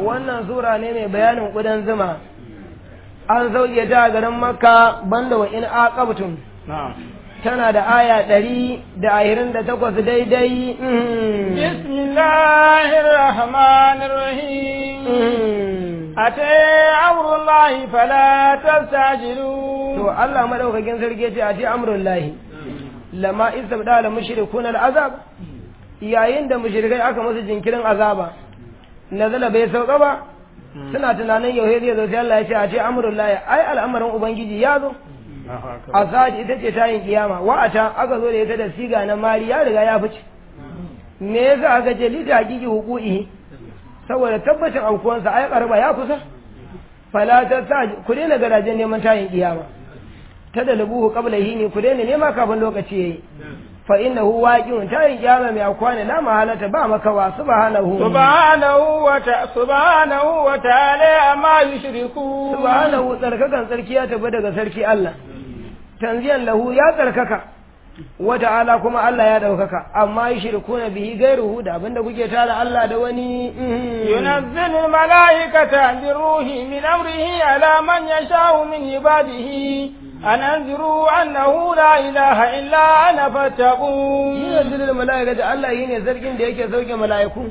wannan sura ne mai bayanin ƙudan zuma an sauke ta a garin makka banda wa in aqabtum na'am tana da aya ɗari da ashirin da takwas daidai بسم الله الرحمن الرحيم أتى أمر الله فلا تستعجلوا to Allah madaukakin sarki ya ce a ce amrun lahi lama istabda la mushrikun al'azab yayin da mushrikai aka musu jinkirin azaba nazala bai sauka ba suna tunanin yau zai zo sai Allah ya ce a ce amrun lahi ai al'amarin ubangiji ya zo asad ita ce tayin kiyama wa'ata aka zo da ita da siga na mari ya riga ya fice me yasa aka ce lita hakiki hukuki saboda tabbacin aukuwansa ai karba ya kusa fala ta sa ku daina garajen neman tayin kiyama ta da lubuhu qabla hini ku daina nema kafin lokaci yayi fa innahu waqi'un tayin kiyama mai akwana la mahalata ba makawa subhanahu subhanahu wa ta subhanahu wa ta'ala amma yushriku subhanahu tsarkakan sarki ya tafi daga sarki Allah tanziyan lahu ya tsarkaka wa ta'ala kuma Allah ya daukaka amma yushrikuna bihi gairuhu da abinda kuke tara Allah da wani ينزل الملائكة بالروح من أمره على من يشاء من عباده أن أنذروا أنه لا إله إلا أنا فاتقون yunazzilul mala'ikata Allah yine sarkin da yake sauke mala'iku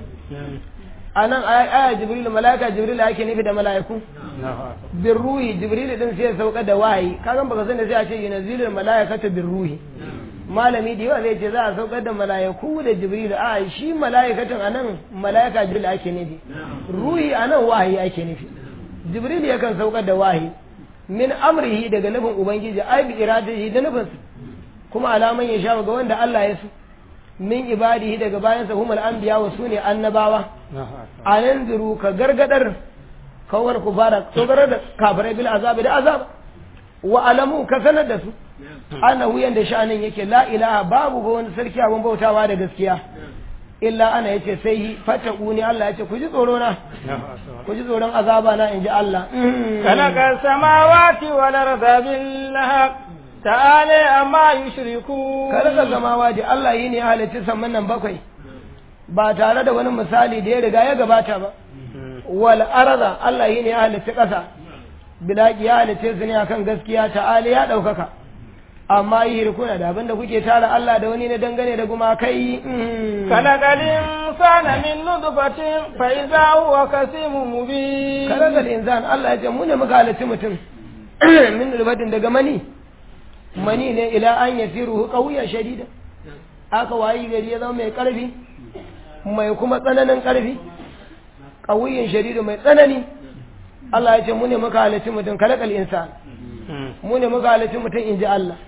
anan aya jibril mala'ika jibril yake nufi da mala'iku bin ruhi jibril din sai ya sauka da wahayi kagan baka sani sai a ce yunazzilul mala'ikata bin ruhi malami da yawa zai ce za a saukar da mala'iku da jibril a shi mala'ikatun anan mala'ika jibril ake nufi ruhi anan wahayi ake nufi jibril yakan saukar da wahayi min amrihi daga nufin ubangiji ai bi iradihi da nufinsa kuma alaman ya sha ga wanda Allah ya so min ibadihi daga bayansa humul anbiya wa sune annabawa a nan zuru ka gargadar kawar ku fara tsogarar da kafirai bil azabi da azab wa alamu ka sanar da su annahu yanda sha'anin yake la ilaha babu ga wani sarki abun bautawa da gaskiya illa ana yace sai fataquni Allah yace ku ji tsoro na ku ji tsoron azaba na inji Allah خلق السماوات والأرض بالحق تعالى أما يشركون karka zama waje Allah yi ne ya halicci saman nan bakwai ba tare da wani misali da ya riga ya gabata ba wal arda Allah yi ne ya halicci ƙasa bilaki ya halicce su ne akan gaskiya ta'ala ya ɗaukaka amma yi hirkuna da abinda kuke tara Allah da wani na dangane da gumakai خلق الإنسان من نطفة فإذا هو كسيم مبين kalagal insan Allah ya ce mu ne muka halicci mutum min nulbatin daga mani mani ne ila an yasiru qawiyan shadida aka wayi gari ya zama mai karfi mai kuma tsananin karfi qawiyan shadida mai tsanani Allah ya ce mu ne muka halicci mutum kalagal insan mu ne muka halicci mutum inji Allah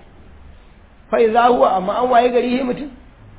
fa iza huwa amma an wayi gari yi mutum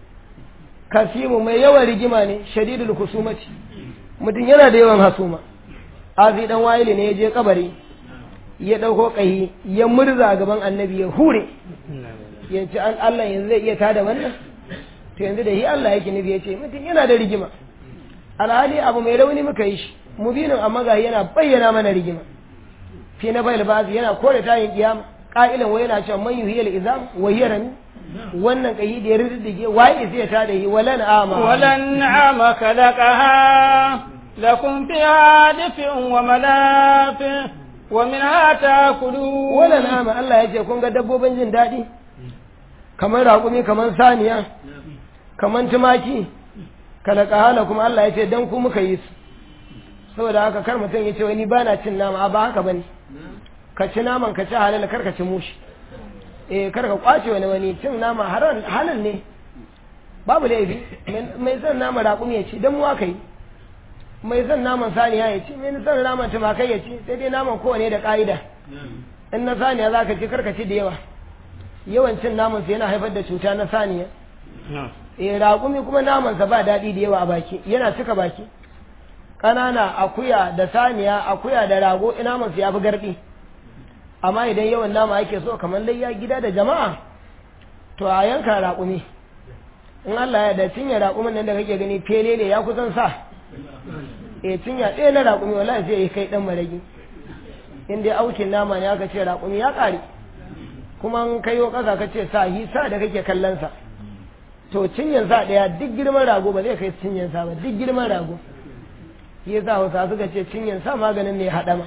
kasimu mai yawan rigima ne shadidul kusumati mutum yana da yawan hasuma azi dan wayili ne ya je kabari ya dauko kai ya murza gaban annabi ya hure ya ce an Allah yanzu zai iya tada wannan to yanzu da shi Allah yake nufi ya ce mutum yana da rigima alhali abu mai rauni muka yi shi mubinin amma ga yana bayyana mana rigima fi na bayil bazi yana kore tayin kiyama qa'ilan wa yana cewa man yuhiyal izam wa hiya rami wannan kai da ya riddige waye sai ya tada shi walan ama ولنعم خلقها لكم فيها دفء ومنافع ومنها تأكلون walan ama Allah ya ce kun ga dabbobin jin daɗi kamar raƙumi kamar saniya kamar tumaki kalaka hala kuma Allah ya ce dan ku muka yi su saboda haka kar mutum ya ce wani ba na cin nama a ba haka bane ka ci naman ka ci halal kar ka ci mushi eh kar ka kwace wani wani cin nama haram halal ne babu laifi mai son nama raƙumi ya ci dan mu aka yi mai son naman saniya ya ci mai son naman tumakai ya ci sai dai naman kowane da ƙa'ida in na saniya za ka ci kar ka ci da yawa yawan cin naman su yana haifar da cuta na saniya eh raƙumi kuma namansa ba daɗi da yawa a baki yana cika baki ƙanana akuya da saniya akuya da rago naman su ya fi garɗi amma idan yawan nama ake so kamar layya gida da jama'a to a yanka raƙumi in Allah ya da cinye raƙumin nan da kake gani fele ne ya kusan sa eh cinya ɗaya na raƙumi wallahi sai ya kai ɗan maragi in dai aukin nama ne aka ce raƙumi ya ƙare kuma in kayo ƙasa ka ce sa yi sa da kake kallon sa to cinyan sa ɗaya duk girman rago ba zai kai cinyan sa ba duk girman rago shi yasa hausa suka ce cinyan sa maganin ne haɗama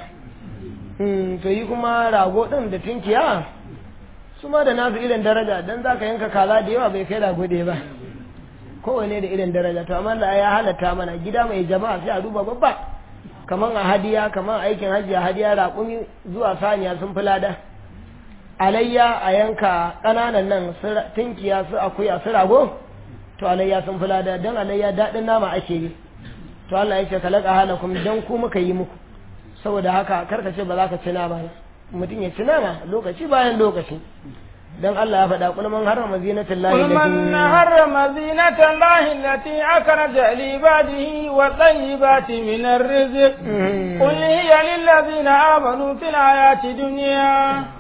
to yi kuma rago ɗin da tinkiya su ma da nasu irin daraja don za ka yanka kaza da yawa bai kai rago da ba kowane da irin daraja to amma da ya halatta mana gida mai jama'a sai a duba babba kaman a hadiya kaman aikin hajji a hadiya raƙumi zuwa saniya sun fi lada alayya a yanka ƙananan nan tinkiya su akuya su rago to alayya sun fi lada don alayya daɗin nama ake yi to Allah ya ce kalaka halakum don ku muka yi muku saboda haka karka ce ba za ka ci nama mutum ya ci nama lokaci bayan lokaci dan Allah ya faɗa kul man harrama zinatal lahi قل من حرم زينة الله التي أخرج لعباده والطيبات من الرزق قل هي للذين آمنوا في الحياة الدنيا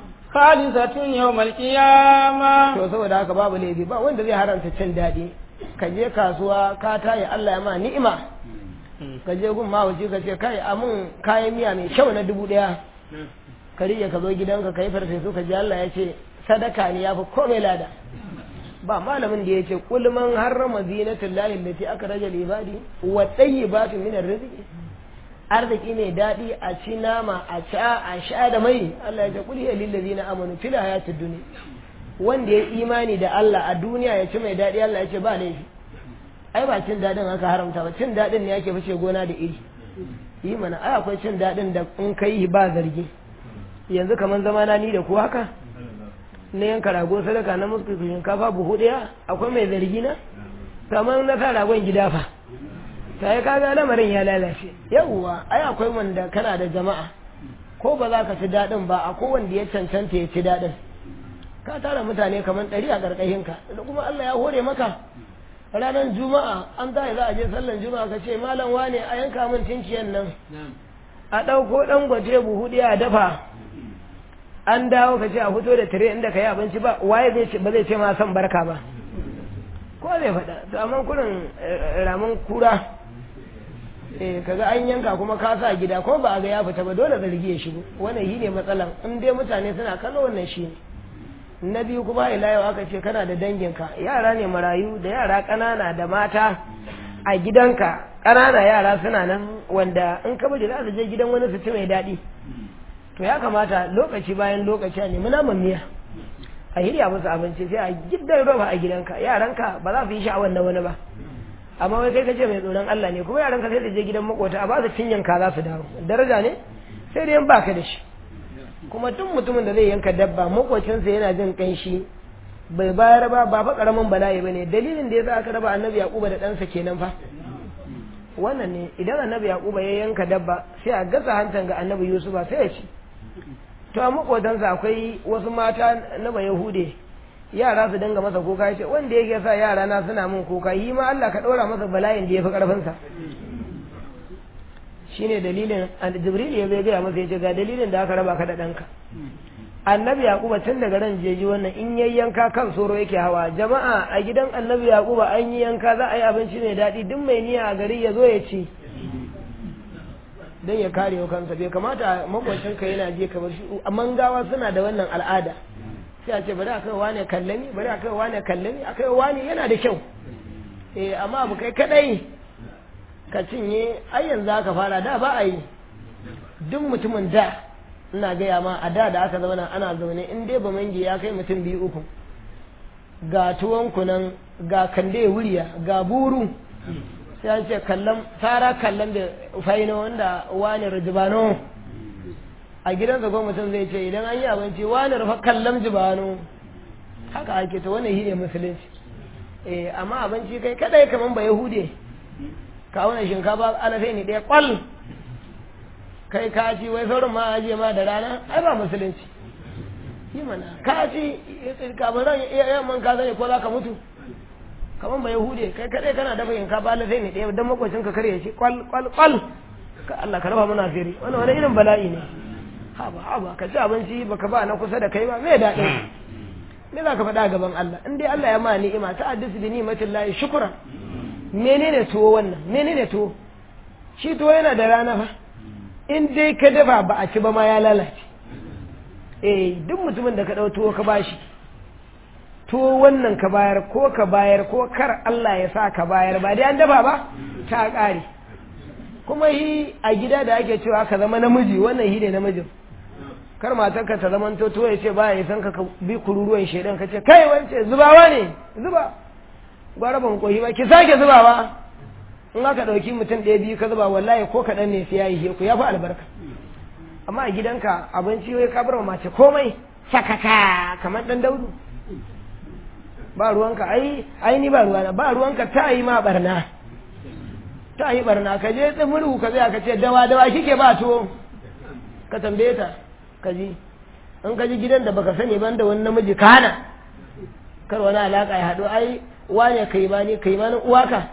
خالصة يوم القيامة to saboda haka babu laifi ba wanda zai haramta cin daɗi ka je kasuwa ka tayi Allah ya ma ni'ima ka je gun mahauci ka ce kai amun kayan miya mai kyau na dubu ɗaya ka rike ka zo gidanka ka yi farfesu ka ji Allah ya ce sadaka ne ya fi komai lada ba malamin da ya ce kul man harrama zinatul lahi allati akhraja lil ibadi wa tayyibatu min arziki arziki mai daɗi a ci nama a ca a sha da mai Allah ya ce kul hiya lil ladina amanu fil hayatid dunya wanda ya imani da Allah a duniya ya ci mai daɗi Allah ya ce ba laifi ai ba cin daɗin aka haramta ba cin daɗin ne yake fice gona da iri yi mana ai akwai cin daɗin da in kai ba zargi yanzu kamar zama na ni da ku haka na yanka rago sadaka na musu shinkafa buhu ɗaya akwai mai zargi na kamar na sa ragon gida fa ta yi kaga lamarin ya lalace yawwa ai akwai wanda kana da jama'a ko ba za ka ci daɗin ba akwai wanda ya cancanta ya ci daɗin ka tara mutane kamar ɗari a ƙarƙashinka da kuma Allah ya hore maka ranar juma'a an za za a je sallan juma'a ka ce malam wane a yanka min tinkiyan nan a ɗauko ɗan gwaje buhu ɗaya a dafa an dawo ka ce a fito da tire inda ka yi abinci ba waye zai ce ba zai ce ma son barka ba ko zai faɗa to amma kurin ramin kura eh kaga an yanka kuma ka sa gida ko ba a ga ya fita ba dole zargi ya shigo wannan shi ne matsalan in dai mutane suna kallo wannan shi ne na biyu kuma ila yau aka ce kana da danginka yara ne marayu da yara ƙanana da mata a gidanka ƙanana yara suna nan wanda in ka bari za su je gidan wani su ci mai daɗi to ya kamata lokaci bayan lokaci a nemi naman miya a hirya musu abinci sai a gidan roba a gidanka yaranka ba za su yi sha'awar na wani ba amma wai kai kace mai tsoron Allah ne kuma yaranka sai su je gidan makota a ba su cinyanka za su dawo daraja ne sai dai in baka da shi kuma duk mutumin da zai yanka dabba makocinsa yana jin kanshi bai bayar ba ba fa karamin bala'i bane dalilin da yasa aka raba annabi yaquba da ɗansa kenan fa wannan ne idan annabi yaquba ya yanka dabba sai a gasa hantan ga annabi yusufa sai ya ci to a makotansa akwai wasu mata na ba yahude yara su dinga masa kuka ya ce wanda yake sa yara na suna min kuka yi ma Allah ka ɗora masa bala'in da ya fi ƙarfinsa shine dalilin jibril ya zai gaya masa ya ce ga dalilin da aka raba ka da ɗanka annabi yaquba tun daga ran jeji wannan in yayi yanka kan soro yake hawa jama'a a gidan annabi yaquba an yi yanka za a yi abinci mai daɗi duk mai niyya a gari ya zo ya ci don ya kare wa kansa bai kamata makwacin ka yana je kamar shi amma gawa suna da wannan al'ada sai a ce bari a kai wane kallami bari a kai wane kallami a kai wane yana da kyau eh amma abu kai kadai ka cinye ai yanzu aka fara da ba a yi duk mutumin da ina gaya ma a da da aka zauna ana zaune in dai bamangi ya kai mutum biyu uku ga tuwon kunan ga kande wuriya ga buru sai an ce kallon tara kallon da faino wanda wani rajibano a gidansa ko mutum zai ce idan an yi abinci wani rufa kallon jibano haka ake ta wannan shi ne musulunci eh amma abinci kai kadai kaman ba yahude ka wani shinkafa alafai ne ɗaya kwal kai ka ci wai sauran ma aje ma da rana ai ba musulunci yi mana ka ci kamar ran yamman ka zane ko za ka mutu kamar ba yahude kai kadai kana dafa yin ka ba alafai ne ɗaya don makwacin ka karya shi kwal kwal kwal ka Allah ka raba mana firi wannan wani irin bala'i ne haba haba ka ci abinci baka ba na kusa da kai ba me daɗin me za ka faɗa gaban Allah in dai Allah ya ma ni'ima ta addis bi ni'matin lahi shukran menene tuwo wannan menene tuwo shi tuwo yana da rana fa in dai ka dafa ba a ci ba ma ya lalace eh duk mutumin da ka ɗau tuwo ka bashi tuwo wannan ka bayar ko ka bayar ko kar Allah ya sa ka bayar ba dai an dafa ba ta ƙare kuma yi a gida da ake cewa ka zama namiji wannan hi ne namijin kar matarka ta zaman to ya ce ba ya san ka bi kururuwan shaidan ka ce kai wance zubawa ne zuba gwara ban koyi ba ki sake zubawa in aka ɗauki mutum ɗaya biyu ka zuba wallahi ko kaɗan ne sai ya yi ku ya fi albarka amma a gidanka abinci wai ka bar mace komai sakaka kamar ɗan daudu ba ruwanka ai ai ni ba ruwana ba ruwanka ta yi ma barna ta yi barna ka je tsimuru ka zai ka ce dawa dawa kike ba tuwo ka tambaye ta ka ji in ka ji gidan da baka sani ban da wani namiji ka hana kar wani alaka ya haɗu ai wane kai ma ne kai ma na uwaka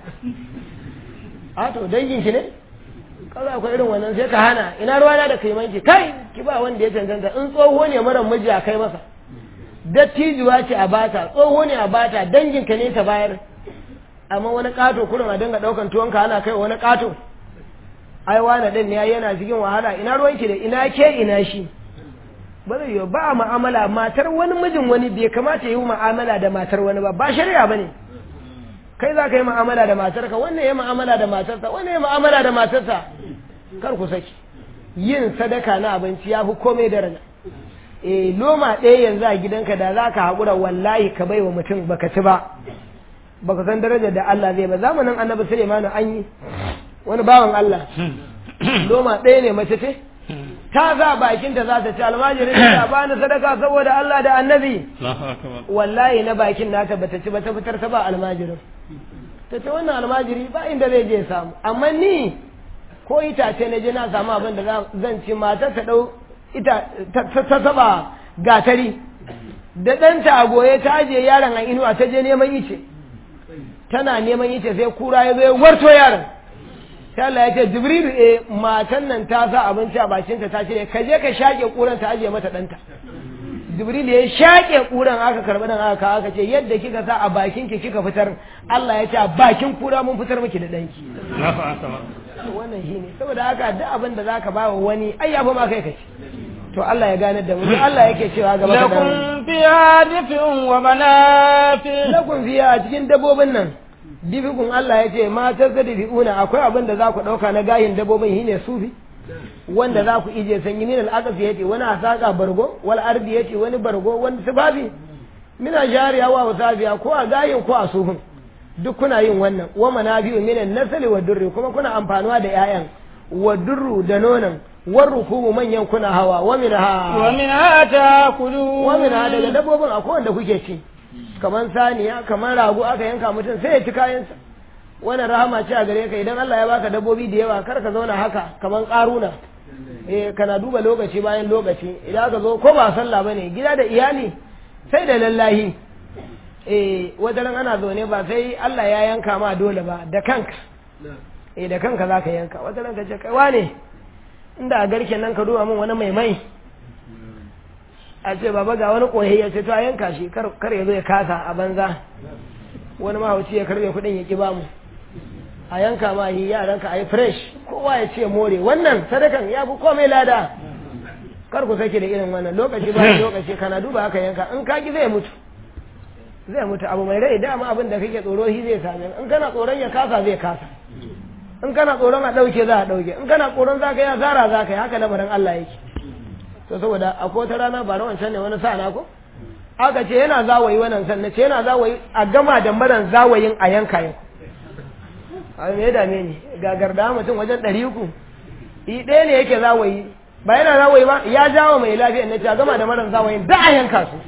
a to dangin ki ne kaza akwai irin wannan sai ka hana ina ruwana da kai manki kai ki ba wanda ya cancanta in tsoho ne mara miji a kai masa dattijuwa ce a bata tsoho ne a bata dangin ka ne ta bayar amma wani kato kurin a dinga daukan tuwonka ana kai wani kato ai wani din ne yana cikin wahala ina ruwanki da ina ke ina shi ba zai yi ba mu'amala matar wani mijin wani bai kamata yi mu'amala da matar wani ba ba shari'a bane kai za ka yi mu'amala da matarka wannan ya mu'amala da matarsa wannan ya mu'amala da matarsa kar ku saki yin sadaka na abinci ya fi komai daraja eh loma ɗaya yanzu a gidanka da za ka haƙura wallahi ka bai wa mutum baka ci ba baka san darajar da Allah zai ba zamanin annabi Sulaiman an yi wani bawan Allah loma ɗaya ne mace ce ta za bakinta za ta ci almajirin ta ba ni sadaka saboda Allah da annabi wallahi na bakin nata bata ci ba ta fitar ta ba almajirin ta ce wannan almajiri ba inda zai je samu amma ni ko itace na je na samu abin da zan ci matar ta dau ita ta saba gatari da ɗanta a goye ta ajiye yaron a inuwa ta je neman ice tana neman ice sai kura ya zo ya warto yaron sai Allah ya ce Jibrilu eh matan nan ta sa abinci a bakinta ta ce ka je ka shaƙe kuran ta ajiye mata ɗanta Jibrilu ya shaƙe kuran aka karɓi nan aka aka ce yadda kika sa a bakin ki kika fitar Allah ya ce a bakin kura mun fitar miki da ɗanki wannan shine saboda haka duk abin da zaka ba wa wani ai yafi ma kai kace to Allah ya gane da mu Allah yake cewa gaba da lakum fiha dif'un wa manafi lakum fiha a cikin dabbobin nan difikun Allah ya ce matar da difi'una akwai abin da za ku ɗauka na gayin dabbobin shine sufi wanda za ku ije sanyi min al'aqas ya ce wani asaka bargo wal ardi ya ce wani bargo wani sifafi mina jariya wa wasabiya ko a gayin ko a sufin duk kuna yin wannan wa manabi'u min nasali wa durri kuma kuna amfanuwa da 'ya'yan wa durru da nonon war rukubu manyan kuna hawa wa minha wa minha ta'kulu wa minha daga dabbobin akwai wanda kuke ci kamar saniya kamar rago aka yanka mutum sai ya ci kayansa wannan rahama ce a gare ka idan Allah ya baka dabbobi da yawa kar ka zauna haka kamar karuna eh kana duba lokaci bayan lokaci idan ka zo ko ba sallah bane gida da iyali sai da lallahi eh wata ran ana zaune ba sai Allah ya yanka ma dole ba da kanka eh da kanka zaka yanka wata ran ka ce kai wane inda a garken nan ka duba min wani mai mai a ce baba ga wani koyi ya ce to a yanka shi kar ya zo ya kasa a banza wani mahauci ya karbe kuɗin ya ki ba mu a yanka ma yi yaranka a yi fresh kowa ya ce more wannan sadakan ya fi komai lada kar ku sake da irin wannan lokaci ba lokaci kana duba haka yanka in ka ki zai mutu zai mutu abu mai rai dama abin da kake tsoro shi zai same in kana tsoron ya kasa zai kasa in kana tsoron a ɗauke za a ɗauke in kana tsoron za ka yi asara za ka yi haka lamarin Allah yake to saboda akwai wata rana ba na wancan ne wani sa na ko aka ce yana zawayi wannan san ce yana zawayi a gama da maran zawayin a yanka yau a me ya dame ni gagar da mutum wajen ɗari uku i ɗaya ne yake zawayi ba yana zawayi ba ya jawo mai lafiya na ce a gama da maran zawayin da a yanka su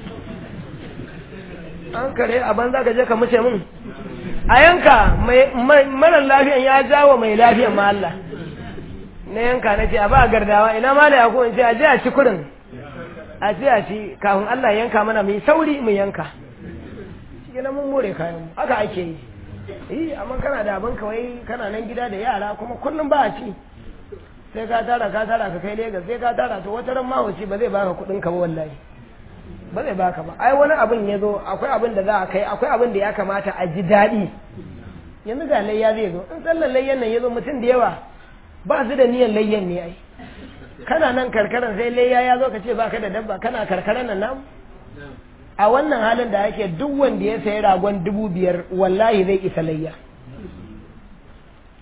an kare a banza ka je ka mace min a yanka marar lafiyan ya jawo mai lafiyan ma Allah na yanka na ce a ba gardawa ina ma da yako in ce a je a ci kurin a ce a ci kafin Allah yanka mana mai sauri mu yanka shi na mun more kayan mu haka ake yi yi amma kana da abin kawai kana nan gida da yara kuma kullum ba a ci sai ka tara ka tara ka kai Legas sai ka tara to wata ran mahauci ba zai baka kuɗin ka ba wallahi ba zai baka ba ai wani abin ya zo akwai abin da za a kai akwai abin da ya kamata a ji daɗi yanzu ga layya zai zo in sallar layyan nan ya zo mutum da yawa ba su da niyan layyan ne ai kana nan karkaran sai layya ya zo ka ce baka da dabba kana karkaran nan namu a wannan halin da ake duk wanda ya sayi ragon dubu biyar wallahi zai isa layya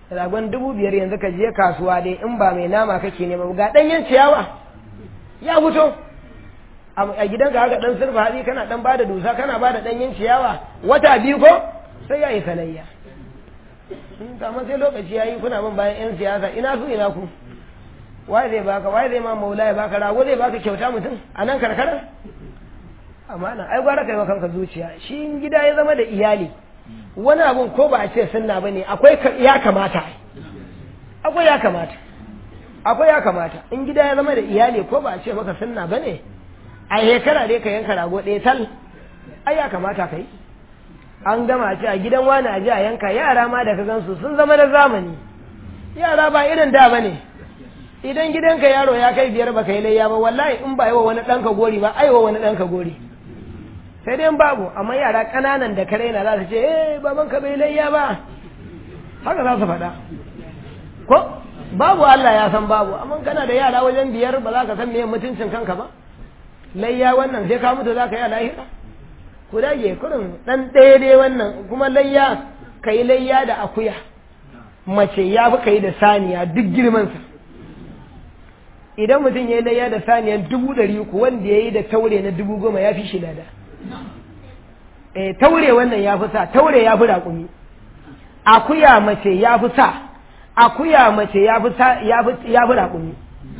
ragon dubu biyar yanzu ka je kasuwa dai in ba mai nama kake nema ba, ga ɗanyen ciyawa ya fito a gidan ka haka dan sirfa hatsi kana dan bada dusa kana bada ɗanyen ciyawa wata biyu ko sai ya yi sanayya amma sai lokaci ya yi kuna bin bayan 'yan siyasa ina su ina ku waye zai baka waye zai ma maula ya baka rago zai baka kyauta mutum a nan karkara amma nan ai gwara kai wa kanka zuciya shi in gida ya zama da iyali wani abun ko ba a ce sunna bane akwai ya kamata akwai ya kamata akwai ya kamata in gida ya zama da iyali ko ba a ce maka sunna bane a shekara dai ka yanka rago ɗaya tal ai ya kamata kai an gama ce a gidan wani a ji a yanka yara ma da ka gansu sun zama na zamani yara ba irin da bane idan gidanka yaro ya kai biyar baka yi layya ba wallahi in ba yi wa wani ɗanka gori ba ai wa wani ɗanka gori sai dai babu amma yara ƙananan da kare na za su ce eh baban ka bai layya ba haka za su faɗa ko babu Allah ya san babu amma kana da yara wajen biyar ba za ka san meye mutuncin kanka ba layya wannan sai ka mutu za ka yi a lahira ku dage kurin ɗan ɗaya dai wannan kuma layya ka yi layya da akuya mace ya fi ka yi da saniya duk girmansa idan mutum ya yi layya da saniyan dubu ɗari uku wanda ya yi da taure na dubu goma ya fi shi lada e, taure wannan ya fi sa taure ya fi raƙumi akuya mace ya fi sa akuya mace ya fi raƙumi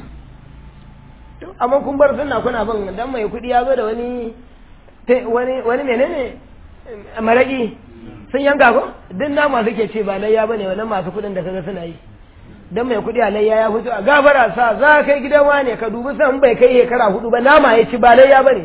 amma kun bar suna kuna bin dan mai kuɗi ya zo da wani wani wani menene maraƙi sun yanka ko duk nama suke ce ba layya bane wannan masu kuɗin da kaga suna yi dan mai kuɗi alayya ya fito a gabara sa za kai gidan wane ka dubi san bai kai shekara hudu ba nama ya ci ba layya bane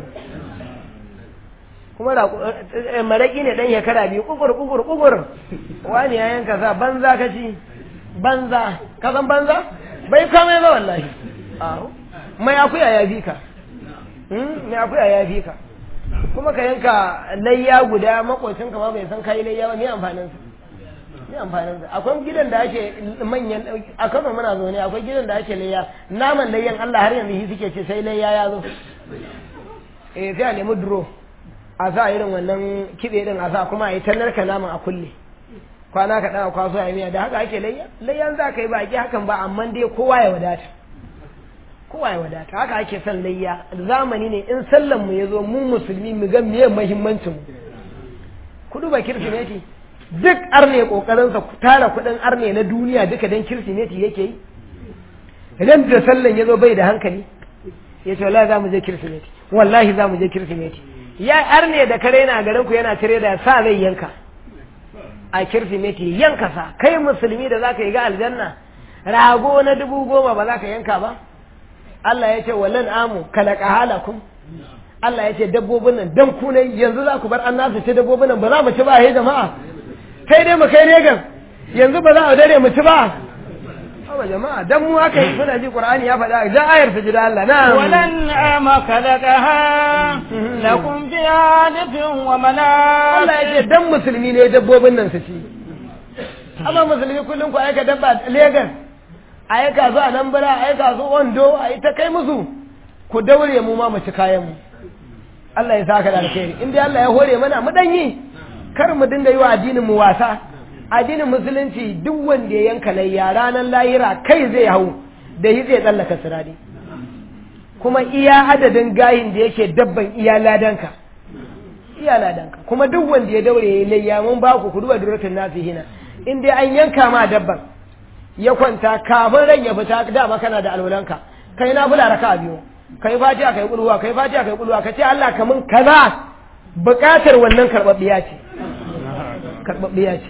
kuma maraƙi ne dan shekara biyu kukur kukur kukur wani ya yanka sa banza ka ci banza ka san banza bai kame ba wallahi mai akuya ya fi ka mai akuya ya fi ka kuma ka yanka layya guda makocin ka ma bai san kai layya ba me amfanin sa me amfanin sa akwai gidan da ake manyan a Kano muna zo ne akwai gidan da ake layya naman layyan Allah har yanzu shi suke ce sai layya ya zo eh sai a nemi duro a sa irin wannan kibe din a sa kuma a yi tannar ka naman a kulle kwana ka daga kwaso ya miya da haka ake layya layyan za ka yi ba ki hakan ba amma dai kowa ya wadata kowa ya wadata haka ake son layya zamani ne in sallan mu ya zo mu musulmi mu ga meye muhimmancin mu ku duba kirsimeti duk arne kokarin sa tara kudin arne na duniya duka dan kirsimeti yake yi idan da sallan ya zo bai da hankali ya ce wallahi za mu je kirsimeti wallahi za mu je kirsimeti ya arne da kare na garin ku yana tare da sa zai yanka a kirsimeti yanka sa kai musulmi da zaka yi ga aljanna rago na dubu goma ba za ka yanka ba Allah ya ce wallan amu kalaka halakum Allah ya ce dabbobin nan dan ku ne yanzu za ku bar an nasu ce dabbobin nan ba za mu ci ba he jama'a kai dai mu kai ne gan yanzu ba za a dare mu ci ba Awa jama'a dan mu aka yi suna ji Qur'ani ya faɗa da ayar ta jira Allah na walan ama kalakaha lakum fiha difin wa manaf Allah ya ce dan musulmi ne dabbobin nan su ci amma musulmi kullum ku aika dabba Lagos a yi kasu a nan bara a yi kasu ondo a yi ta kai musu ku daure mu ma mu ci kayan mu Allah ya saka da alkhairi in dai Allah ya hore mana mu danyi kar mu dinga yi wa addinin mu wasa addinin musulunci duk wanda ya yanka layya ranar lahira kai zai hau da yi zai tsallaka sirari kuma iya adadin gayin da yake dabban iya ladanka iya ladanka kuma duk wanda ya daure ya layya mun ba ku ku duba duratun nasihina in dai an yanka ma dabban ya kwanta kafin ran ya fita dama kana da alwalanka kai na bula raka biyu kai fatiha kai kulwa kai fatiha kai kulwa ka ce Allah kamun kaza bukatar wannan karbabbiya ce karbabbiya ce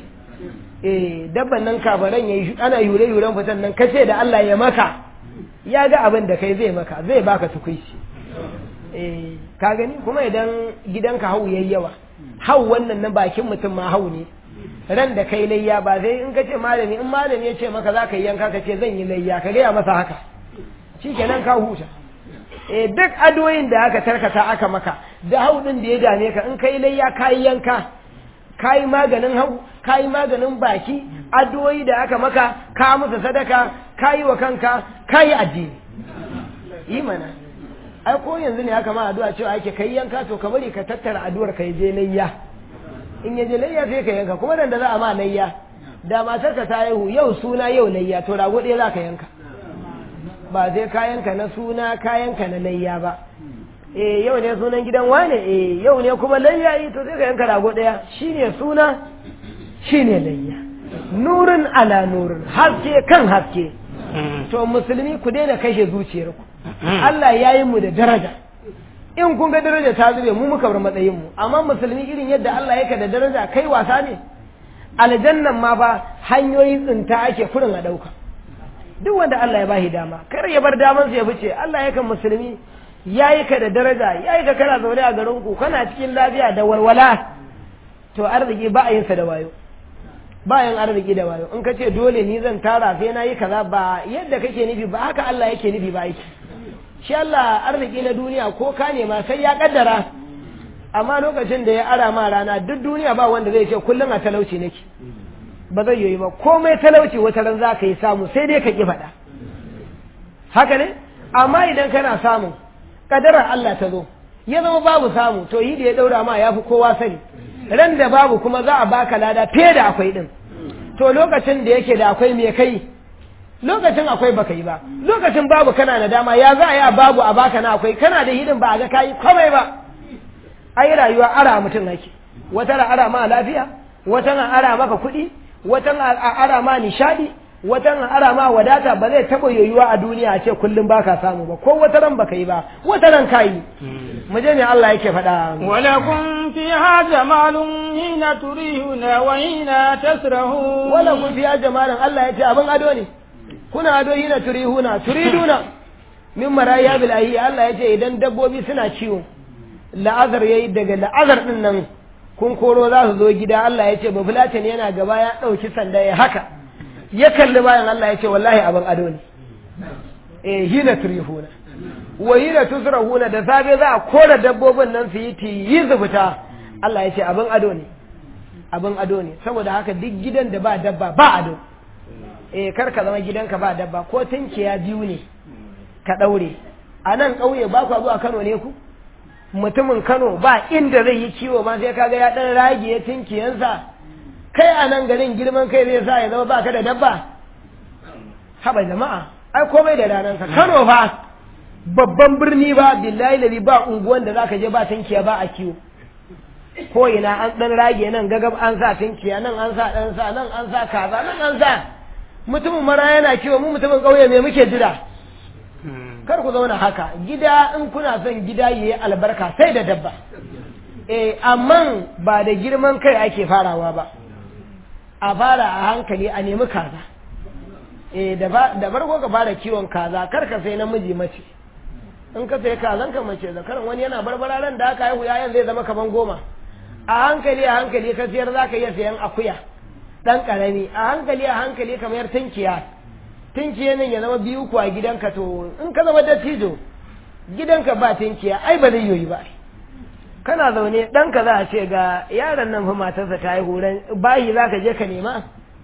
eh dabban nan kabaran yayi ana yure yuren fitan nan kace da Allah ya maka ya ga abin da kai zai maka zai baka tukuici eh ka gani kuma idan gidanka hau yayi yawa hau wannan na bakin mutum ma hau ne ran da kai layya ba sai in ka ce malami in malami ya ce maka za ka yi yanka ka ce zan yi layya ka gaya masa haka shi kenan ka huta eh duk adoyin da aka tarkata aka maka da hau din da ya dame ka in kai layya ka yi yanka ka yi maganin hau ka yi maganin baki adoyi da aka maka ka musu sadaka ka yi wa kanka ka yi addini yi mana ai ko yanzu ne aka ma addu'a cewa ake kai yanka to ka bari ka tattara addu'ar ka je layya in ya je layya sai ka yanka kuma dan da za a ma layya da matarka ta haihu yau suna yau layya to rago ɗaya za ka yanka ba zai kayanka na suna kayanka na layya ba eh yau ne sunan gidan wane eh yau ne kuma layya yi to sai ka yanka rago ɗaya shine suna shine layya nurin ala nurin haske kan haske to musulmi ku daina kashe zuciyarku Allah ya yi mu da daraja in kun ga daraja ta zube mu muka bar matsayin mu amma musulmi irin yadda Allah yake da daraja kai wasa ne aljannan ma ba hanyoyin tsinta ake kurin a dauka duk wanda Allah ya bashi dama kar ya bar daman ya fice Allah yake musulmi yayi ka da daraja yayi ka kana zaune a garin ku kana cikin lafiya da walwala to arziki ba a yin sa da wayo bayan arziki da wayo in ka ce dole ni zan tara sai na yi kaza ba yadda kake nufi ba haka Allah yake nufi ba yake shi Allah arziki na duniya ko ka nema sai ya kaddara amma lokacin da ya ara ma rana duk duniya ba wanda zai ce kullum a talauci nake ba zai yi ba komai talauci wata ran za ka yi samu sai dai ka ki faɗa haka ne amma idan kana samun kadarar Allah ta zo ya zama babu samu to yi da ya daura ma ya fi kowa sani ran da babu kuma za a baka lada fiye da akwai din to lokacin da yake da akwai me kai lokacin akwai baka yi ba lokacin babu kana da dama ya za a yi a babu a baka na akwai kana da hidin ba a ga kayi komai ba ai rayuwa ara mutum ake wata na ara ma lafiya wata na ara maka kuɗi wata na ara ma nishadi wata na ara ma wadata ba zai taɓa yoyuwa a duniya a ce kullum baka samu ba ko wata ran baka yi ba wata ran kayi mu je ne Allah yake faɗa ولكم فيها جمال حين تريهون وحين تسرهون wala kun fiya jamalin Allah ya ce abin ado ne kuna ado hina turihuna turiduna min maraya bil ahi Allah ya ce idan dabbobi suna ciwo la'azar yayi daga la'azar din nan kun koro za su zo gida Allah ya ce ba fulatan yana gaba ya dauki sanda ya haka ya kalli bayan Allah ya ce wallahi abin ado ne eh hina turihuna wa hina tusrahuna da safe za a kora dabbobin nan su yi tiyi zubuta Allah ya ce abin ado ne abin ado ne saboda haka duk gidan da ba dabba ba ado eh kar ka zama gidanka ba dabba ko tunkiya biyu ne ka daure a nan ƙauye ba ku zuwa Kano ne ku mutumin Kano ba inda zai yi kiwo ma sai kaga ya dan rage ya tunkiyansa kai a nan garin girman kai zai sa ya zama baka da dabba haba jama'a ai komai da ranansa Kano fa babban birni ba billahi lali ba unguwan da zaka je ba tunkiya ba a kiwo ko ina an dan rage nan gagab an sa tinkiya nan an sa dan sa nan an sa kaza nan an sa mutumin mara yana kiwo mu mutumin kauye me muke jira kar ku zauna haka gida in kuna son gida yayi albarka sai da dabba eh amma ba da girman kai ake farawa ba a fara a hankali a nemi kaza eh da farko ka fara kiwon kaza kar ka sai namiji mace in ka sai kazan ka mace zakaran wani yana barbara ran da aka haihu yayan zai zama kaman goma a hankali a hankali ka siyar za ka iya sayan akuya ɗan ƙarami a hankali a hankali kamar tinkiya tinkiya nan ya zama biyu ku a gidanka to in ka zama dattijo gidanka ba tinkiya ai ba zai yoyi ba kana zaune ɗanka za a ce ga yaron nan fa matarsa ta haihu ran bayi za ka je ka nema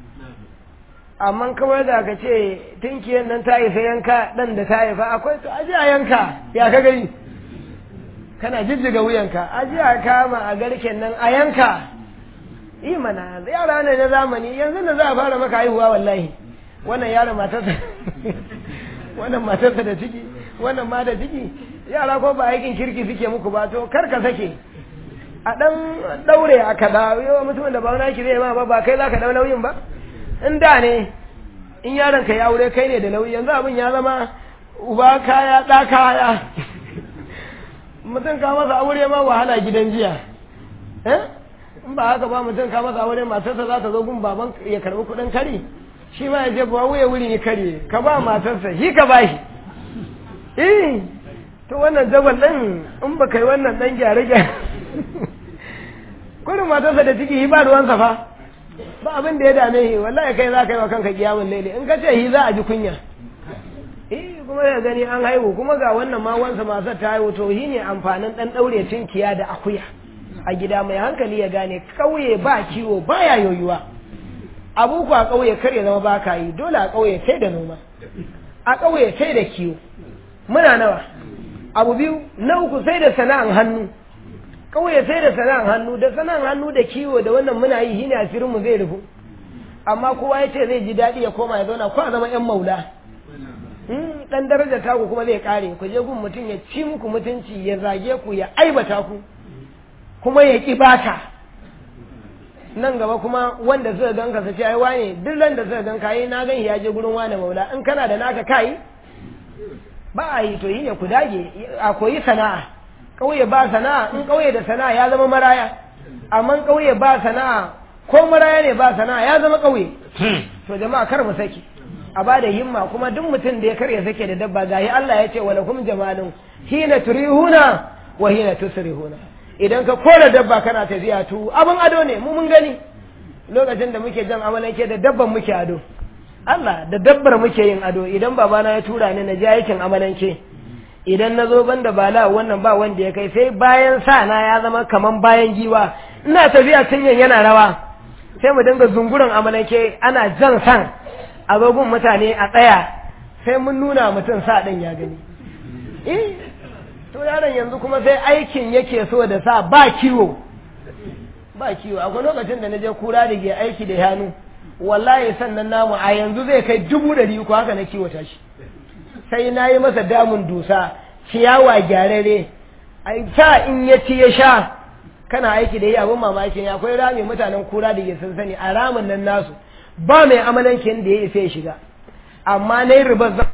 amma kawai da ka ce tinkiyan nan ta haifa yanka ɗan da ta haifa akwai to aje a yanka ya ka gani kana jijjiga wuyanka aje a kama a garken nan a yanka yi mana yara ne na zamani yanzu da za a fara maka haihuwa wallahi wannan yara matarsa wannan matarsa da ciki wannan ma da ciki yara ko ba aikin kirki suke muku ba to kar ka sake a dan daure a kada yawa mutumin da ba wani aiki zai ma ba ba kai za ka dau nauyin ba in da ne in yaron ka ya aure kai ne da nauyi yanzu abin ya zama uba kaya ɗa kaya mutum ka masa aure ma wahala gidan jiya in ba haka ba mutum ka masa aure matarsa za ta zo gun baban ya karbi kuɗin kari shi ma ya je ba wuya wuri ne kare ka ba matarsa shi ka ba shi eh to wannan jabal ɗin in ba kai wannan ɗan gyare gyare kurin matarsa da ciki ba ruwansa fa ba abin da ya dame shi wallahi kai za ka yi wa kanka kiyamun laili in ka ce shi za a ji kunya eh kuma ya gani an haihu kuma ga wannan ma wansa masu ta haihu to shi ne amfanin ɗan ɗaure tunkiya da akuya a gida mai hankali ya gane ƙauye ba kiwo baya yoyuwa abu ku a ƙauye kar ya zama ba ka yi dole a ƙauye sai da noma a ƙauye sai da kiwo muna nawa abu biyu na uku sai da sana'an hannu ƙauye sai da sana'an hannu da sana'an hannu da kiwo da wannan muna yi shine asirinmu zai rufu amma kowa ya ce zai ji daɗi ya koma ya zauna ko a zama yan maula dan daraja taku kuma zai kare ku je gun mutum ya ci muku mutunci ya zage ku ya aibata ku kuma ya ki baka nan gaba kuma wanda suka ganka su ce ai wane duk ran da suka ganka yi na gan ya je gurin wane maula in kana da naka kai ba a yi to yi ne ku dage a koyi sana'a ƙauye ba sana'a in ƙauye da sana'a ya zama maraya amma ƙauye ba sana'a ko maraya ne ba sana'a ya zama ƙauye to jama'a kar mu saki a bada himma kuma duk mutum da ya karya sake da dabba gahi Allah ya ce wa lakum jamalun hina turihuna wa hina tusrihuna idan ka kora dabba kana tafiya tu abin ado ne mu mun gani lokacin da muke jan amalanke da dabban muke ado Allah da dabbar muke yin ado idan babana ya tura ni na je aikin amalanke idan na zo ban da bala wannan ba wanda ya kai sai bayan sa na ya zama kaman bayan giwa ina tafiya tunyan yana rawa sai mu dinga zunguran amalanke ana jan san agogun mutane a tsaya sai mun nuna mutum sa ɗin ya gani eh to yaron yanzu kuma sai aikin yake so da sa ba kiwo ba kiwo akwai lokacin da na je kura da ke aiki da hannu wallahi sannan namu a yanzu zai kai dubu ɗari uku haka na kiwata shi sai na yi masa damun dusa ciyawa gyarare sa in ya ci ya sha kana aiki da yi abin mamakin akwai rami mutanen kura da ke sun sani a ramin nan nasu ba mai amalankin da ya isa ya shiga amma na yi ribar zan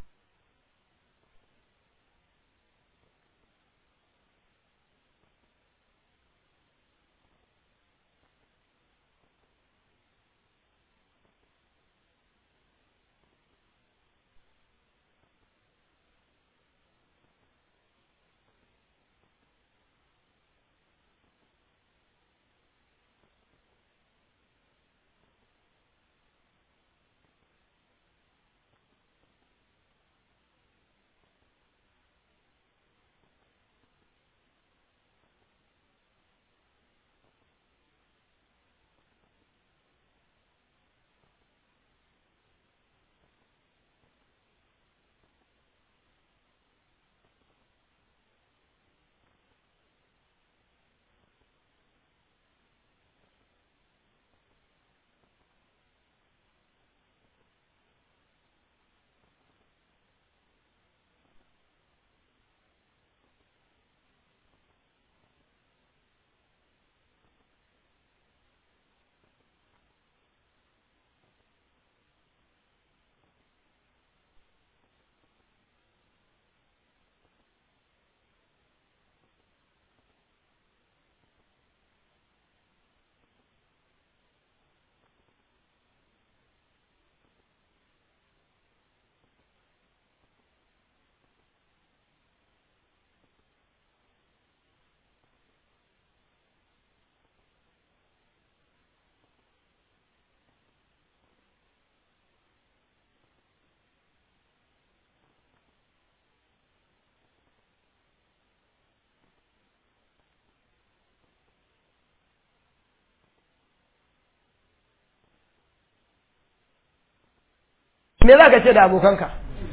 me za ka ce da abokanka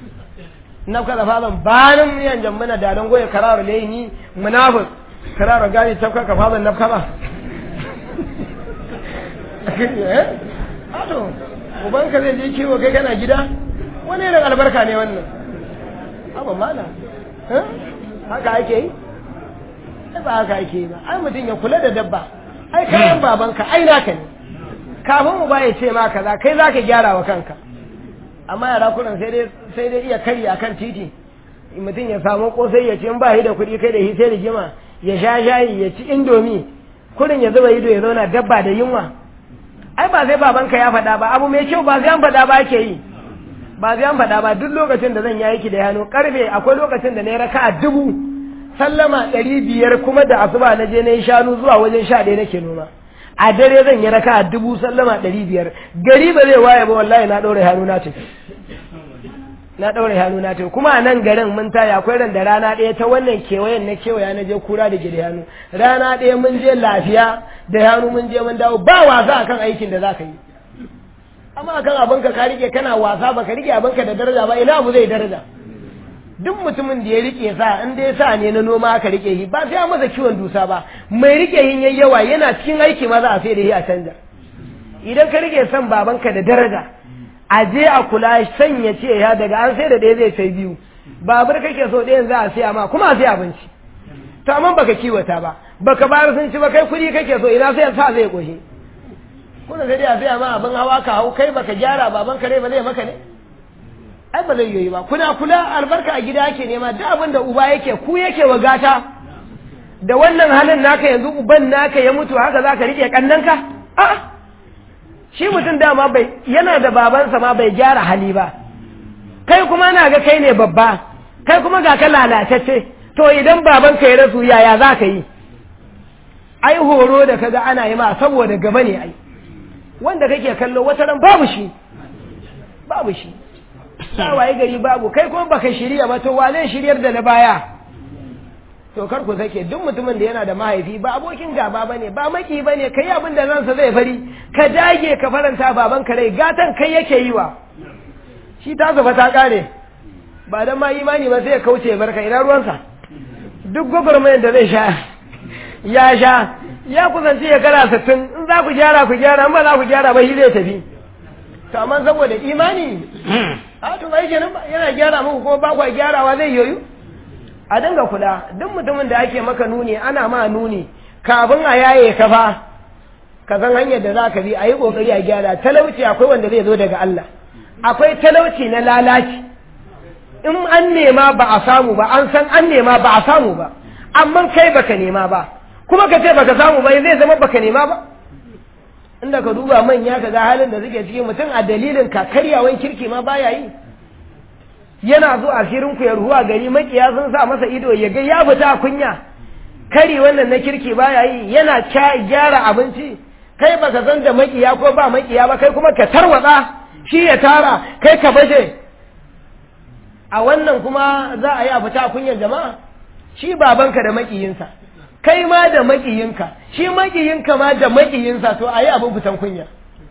na kaza fazan banin yan jambana da don goye karar laini munafik karar gani tafka ka fazan nafka ba eh ato ubanka zai je kiwo kai kana gida wani irin albarka ne wannan abu mala haka ake yi ba haka ake yi ba ai mutum ya kula da dabba ai kayan babanka ai naka ne kafin mu ba ya ce ma kaza kai zaka gyara wa kanka amma yara kunan sai dai sai dai iya karya akan titi mutum ya samu kosai ya ci in ba shi da kuɗi kai da shi sai rigima ya sha shayi ya ci indomi kurin ya zuba ido ya zauna dabba da yunwa ai ba sai babanka ya faɗa ba abu mai kyau ba sai an faɗa ba ake yi ba sai an faɗa ba duk lokacin da zan yi aiki da hannu karfe akwai lokacin da na yi raka'a dubu sallama ɗari biyar kuma da asuba na je na yi shanu zuwa wajen sha ɗaya nake noma a dare zan yi raka dubu sallama ɗari biyar gari ba zai waye ba wallahi na ɗaure hannu na tafi na ɗaure hannu na tafi kuma a nan garin mun taya akwai ran da rana ɗaya ta wannan kewayen na kewaya na je kura da gida hannu rana ɗaya mun je lafiya da hannu mun je mun dawo ba wasa akan aikin da za ka yi amma akan abinka ka rike kana wasa ba ka rike abinka da daraja ba ina abu zai daraja duk mutumin da ya rike sa in dai sa ne na noma aka rike shi ba sai a masa kiwon dusa ba mai rike yin yayi yawa yana cikin aiki ma za a sai da shi a canja idan ka rike son babanka da daraja a je a kula sanya ce ya daga an sai da ɗaya zai sai biyu babur kake so ɗayan za a siya ma kuma a sai abinci to amma baka kiwata ba baka bayar sun ci ba kai kuɗi kake so ina sai sa zai ƙoshi kuna sai dai a siya ma abin hawa ka hau kai baka gyara baban ka ne ba zai maka ne ai ba zai yi ba kuna kula albarka a gida yake nema duk abin da uba yake ku yake wa gata da wannan halin naka yanzu uban naka ya mutu haka za ka riƙe ƙannanka a'a shi mutum dama bai yana da babansa ma bai gyara hali ba kai kuma na ga kai ne babba kai kuma ga ka lalatacce to idan babanka ya rasu yaya za ka yi ai horo da kaga ana yi ma saboda gaba ne ai wanda kake kallo wata ran babu shi babu shi waye gari babu kai kuma baka shirya ba to wa zai shiryar da na baya to kar ku sake duk mutumin da yana da mahaifi ba abokin gaba bane ba maki bane kai abin da ransa zai fari ka dage ka faranta baban ka rai gatan kai yake yi wa shi ta zaba ta kare ba dan ma imani ba sai ya kauce barka ina ruwansa duk gwagwarmayar da zai sha ya sha ya kusanci ya kara sittin in za ku gyara ku gyara in ba za ku gyara ba shi zai tafi to amma saboda imani a to bai kenan ba yana gyara muku kuma ba ku gyarawa zai yoyu a dinga kula duk mutumin da ake maka nuni ana ma nuni kafin a yaye ka fa ka san hanyar da za ka bi a yi kokari a gyara talauci akwai wanda zai zo daga Allah akwai talauci na lalaci in an nema ba a samu ba an san an nema ba a samu ba amma kai baka nema ba kuma ka ce baka samu ba zai zama baka nema ba inda ka duba manya ka ga halin da suke ciki mutum a dalilin ka karyawan kirki ma baya yi yana zo a shirin ku ya ruwa gari makiya sun sa masa ido ya ga ya fita a kunya kari wannan na kirki baya yi yana gyara abinci kai baka san da makiya ko ba makiya ba kai kuma ka tarwatsa shi ya tara kai ka baje a wannan kuma za a yi a fita a kunyan jama'a shi babanka da makiyinsa kai ma da makiyinka shi makiyinka ma da makiyinsa to a yi abin fitan kunya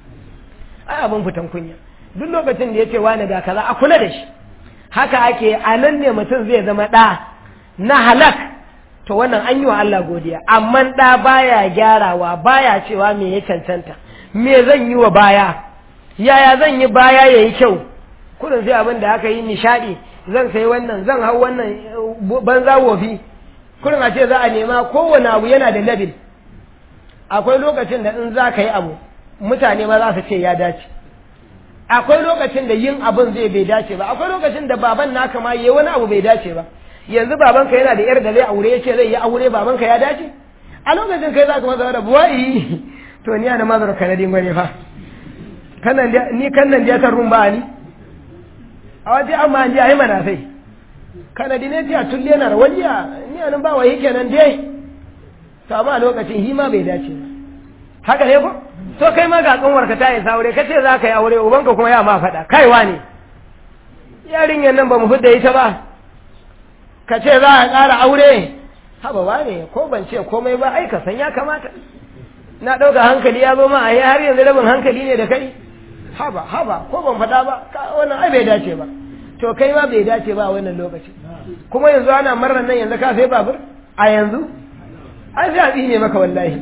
ai abin fitan kunya duk lokacin da ya ce wani ga kaza a kula da shi haka ake a nan ne mutum zai zama ɗa na halak to wannan an yi wa Allah godiya amma ɗa baya gyarawa baya cewa me ya cancanta me zan yi wa baya yaya zan yi baya ya yi kyau kudin sai abin da aka yi nishaɗi zan sai wannan zan hau wannan banza wofi kudin a ce za a nema kowane abu yana da labil akwai lokacin da in za ka yi abu mutane ma za su ce ya dace akwai lokacin da yin abin zai bai dace ba akwai lokacin da baban naka ma yayi wani abu bai dace ba yanzu babanka yana da yar da zai aure yace zai yi aure babanka ya dace a lokacin kai zaka masa da buwai to ni ana mazar kanadin gwani fa kannan ni kannan da ta rumba ni a waje amma an ji ai mana sai kanadi ne ji a tulle na rawajiya ni anan ba wai kenan dai to amma a lokacin hima bai dace ba haka ne ko to kai ma ga kanwarka ta yi aure ka ce za ka yi aure ubanka kuma ya ma faɗa kaiwa ne yarinyar nan ba mu fidda ita ba ka ce za a ƙara aure haba ba ne ko ban ce komai ba ai ka san ya kamata na ɗauka hankali ya zo ma a yi har yanzu rabin hankali ne da kai haba haba ko ban faɗa ba wannan ai bai dace ba to kai ma bai dace ba a wannan lokaci kuma yanzu ana marar nan yanzu ka sai babur a yanzu ai sai a tsine maka wallahi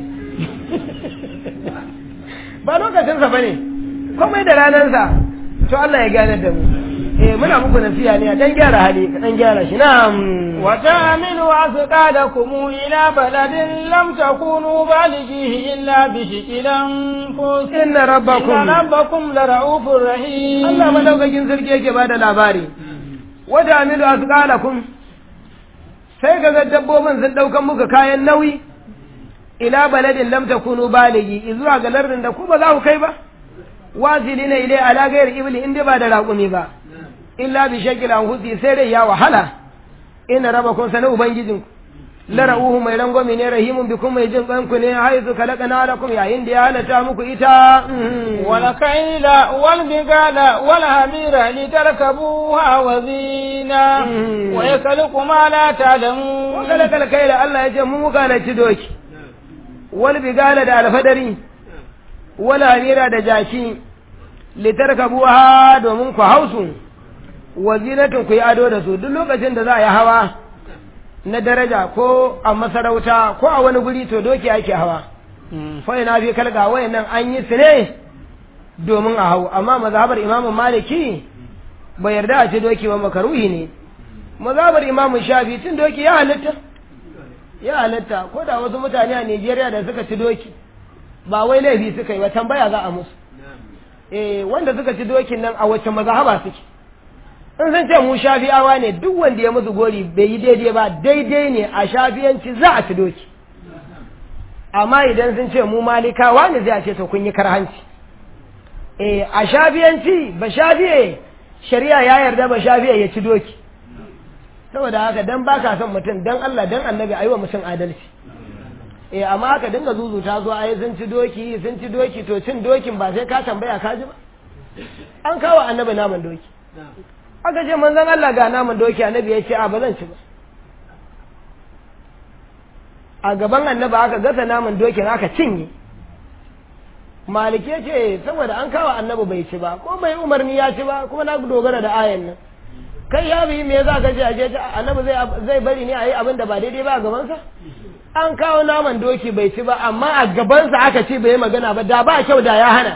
ba lokacinsa ba ne komai da ranarsa to Allah ya gane da mu eh muna muku nasiha ne a dan gyara hali ka dan gyara shi na'am wa ta'milu asqadakum ila baladin lam takunu balighihi illa bi shiqilan fus inna rabbakum inna rabbakum la ra'ufur rahim Allah madaukakin sarki yake bada labari wa ta'milu asqalakum sai ga dabbobin sun daukan muka kayan nauyi ila baladin lam takunu baligi zuwa ga lardin da ku ba za ku kai ba wazilina ilai ala gayar ibli inda ba da raƙumi ba illa bi shakil an husi sai dai ya wahala ina raba kun sanin ubangijin la ra'uhu mai rangwami ne rahimun bikum mai jin kanku ne haizu kalakana lakum yayin da ya halatta muku ita wal kaila wal bigala wal hamira litarkabuha wa zina wa yakhluqu ma la ta'lamun wa kalakal kaila Allah ya ce mu muka na ci doki wal bigala da alfadari wal hamira da jaki litarkabuha domin ku hausu wazinatun ku yi ado da su duk lokacin da za a yi hawa na daraja ko a masarauta ko a wani guri to doki ake hawa fa ina fi kalga wayannan an yi su ne domin a hau amma mazhabar imamu maliki bai yarda a ci doki ba makaruhi ne mazhabar imamu shafi cin doki ya halitta ya halitta ko da wasu mutane a Najeriya da suka ci doki ba wai laifi suka yi ba tambaya za a musu eh wanda suka ci dokin nan a wacce mazhaba suke in sun ce mu shafi'awa ne duk wanda ya musu gori bai yi daidai ba daidai ne a shafiyanci za a ci doki amma idan sun ce mu malikawa ne zai a ce to kun yi karhanci eh a shafiyanci ba shafiye shari'a ya yarda ba shafiye ya ci doki saboda haka dan baka son mutum dan Allah dan annabi ayi wa mutum adalci eh amma haka dinga zuzuta zo ayi sun ci doki sun ci doki to cin dokin ba sai ka tambaya ka ji ba an kawo annabi naman doki aka ce manzon Allah ga naman doki annabi ya ce a ba zan ci ba a gaban annabi aka gasa naman dokin aka cinye malike ce saboda an kawo annabi bai ci ba ko bai umarni ya ci ba kuma na dogara da ayan nan kai ya bi me za ka ce a je annabi zai zai bari ne a yi abin da ba daidai ba a gabansa an kawo naman doki bai ci ba amma a gabansa aka ce bai magana ba da ba kyau da ya hana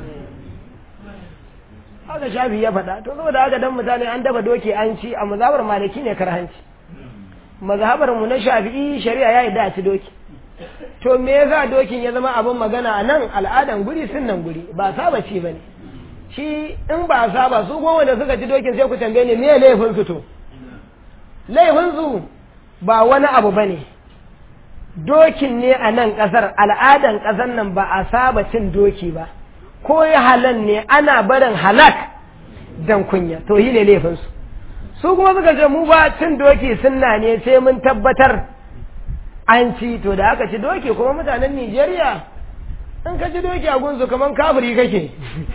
haka shafi ya faɗa to saboda haka dan mutane an dafa doki an ci a mazhabar maliki ne karhanci mazhabar mu na shafi'i shari'a ya yi da ci doki to me yasa dokin ya zama abin magana a nan al'adan guri sun nan guri ba saba ci bane shi in ba saba su goma da suka ci dokin sai ku tambaye ni me laifin su to laifin su ba wani abu bane dokin ne a nan kasar al'adan kasar nan ba a saba cin doki ba ko ya halan ne ana barin halak dan kunya to yi ne laifin su su kuma suka ce mu ba cin doki sunna ne sai mun tabbatar an ci to da aka ci doki kuma mutanen Nijeriya in ka ci doki a gunsu kaman kafiri kake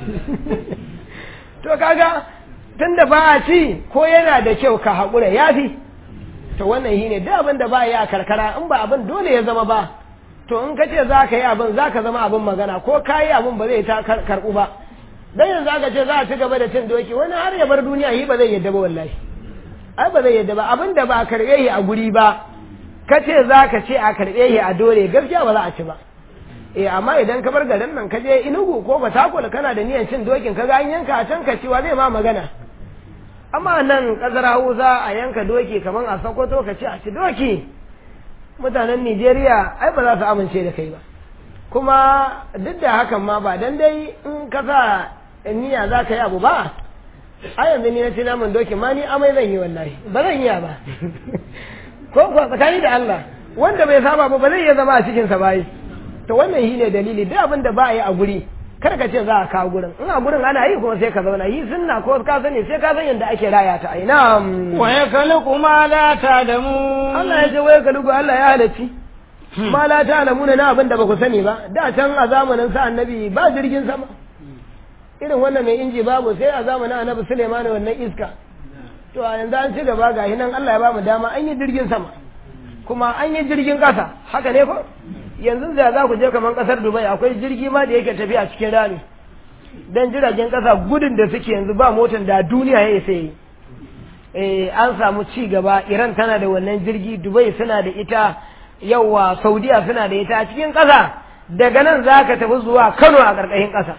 to kaga tunda ba a ci ko yana da kyau ka haƙura ya fi to wannan shi ne da abin da ba yi a karkara in ba abin dole ya zama ba to in ka ce za ka yi abin za ka zama abin magana ko ka yi abin ba zai ta karɓu ba dan yanzu aka ce za a ci gaba da cin doki wani har ya bar duniya yi ba zai yadda ba wallahi ai ba zai yadda ba abin da ba a karɓe shi a guri ba ka ce za ka ce a karɓe shi a dole gaskiya ba za a ci ba eh amma idan ka bar garin nan ka je inugu ko batakul kana da niyan cin dokin ka ga an yanka a can ka ciwa zai ma magana amma nan kasar hausa a yanka doki kamar a sokoto ka ce a ci doki mutanen nigeria ai ba za su amince da kai ba kuma duk da hakan ma ba dan dai in ka sa niyya za ka yi abu ba a yanzu ni na ci naman doki ma ni amai zan yi wallahi ba zan iya ba ko kuwa tsakani da Allah wanda bai saba ba ba zai iya zama a cikinsa ba yi to wannan shi ne dalili duk abin da ba a yi a guri kar ka ce za a kawo gurin in a gurin ana yi kuma sai ka zauna yi sunna ko ka sani sai ka san yadda ake raya ta ai na'am wa yakhluqu ma la ta'lamun Allah ya ce wa yakhluqu Allah ya halacci ma la ta'lamuna na abin da ba ku sani ba da can a zamanin sa annabi ba jirgin sama irin wannan mai inji babu sai a zamanin annabi Sulaiman wannan iska to a yanzu an ci gaba ga nan Allah ya ba mu dama an yi jirgin sama kuma an yi jirgin ƙasa haka ne ko yanzu da za ku je kamar ƙasar Dubai akwai jirgi ma da yake tafiya cikin rami dan jiragen ƙasa gudun da suke yanzu ba motar da duniya ya isa yi eh an samu ci gaba Iran tana da wannan jirgi Dubai suna da ita yawa Saudiya suna da ita a cikin ƙasa daga nan za ka tafi zuwa Kano a ƙarƙashin ƙasa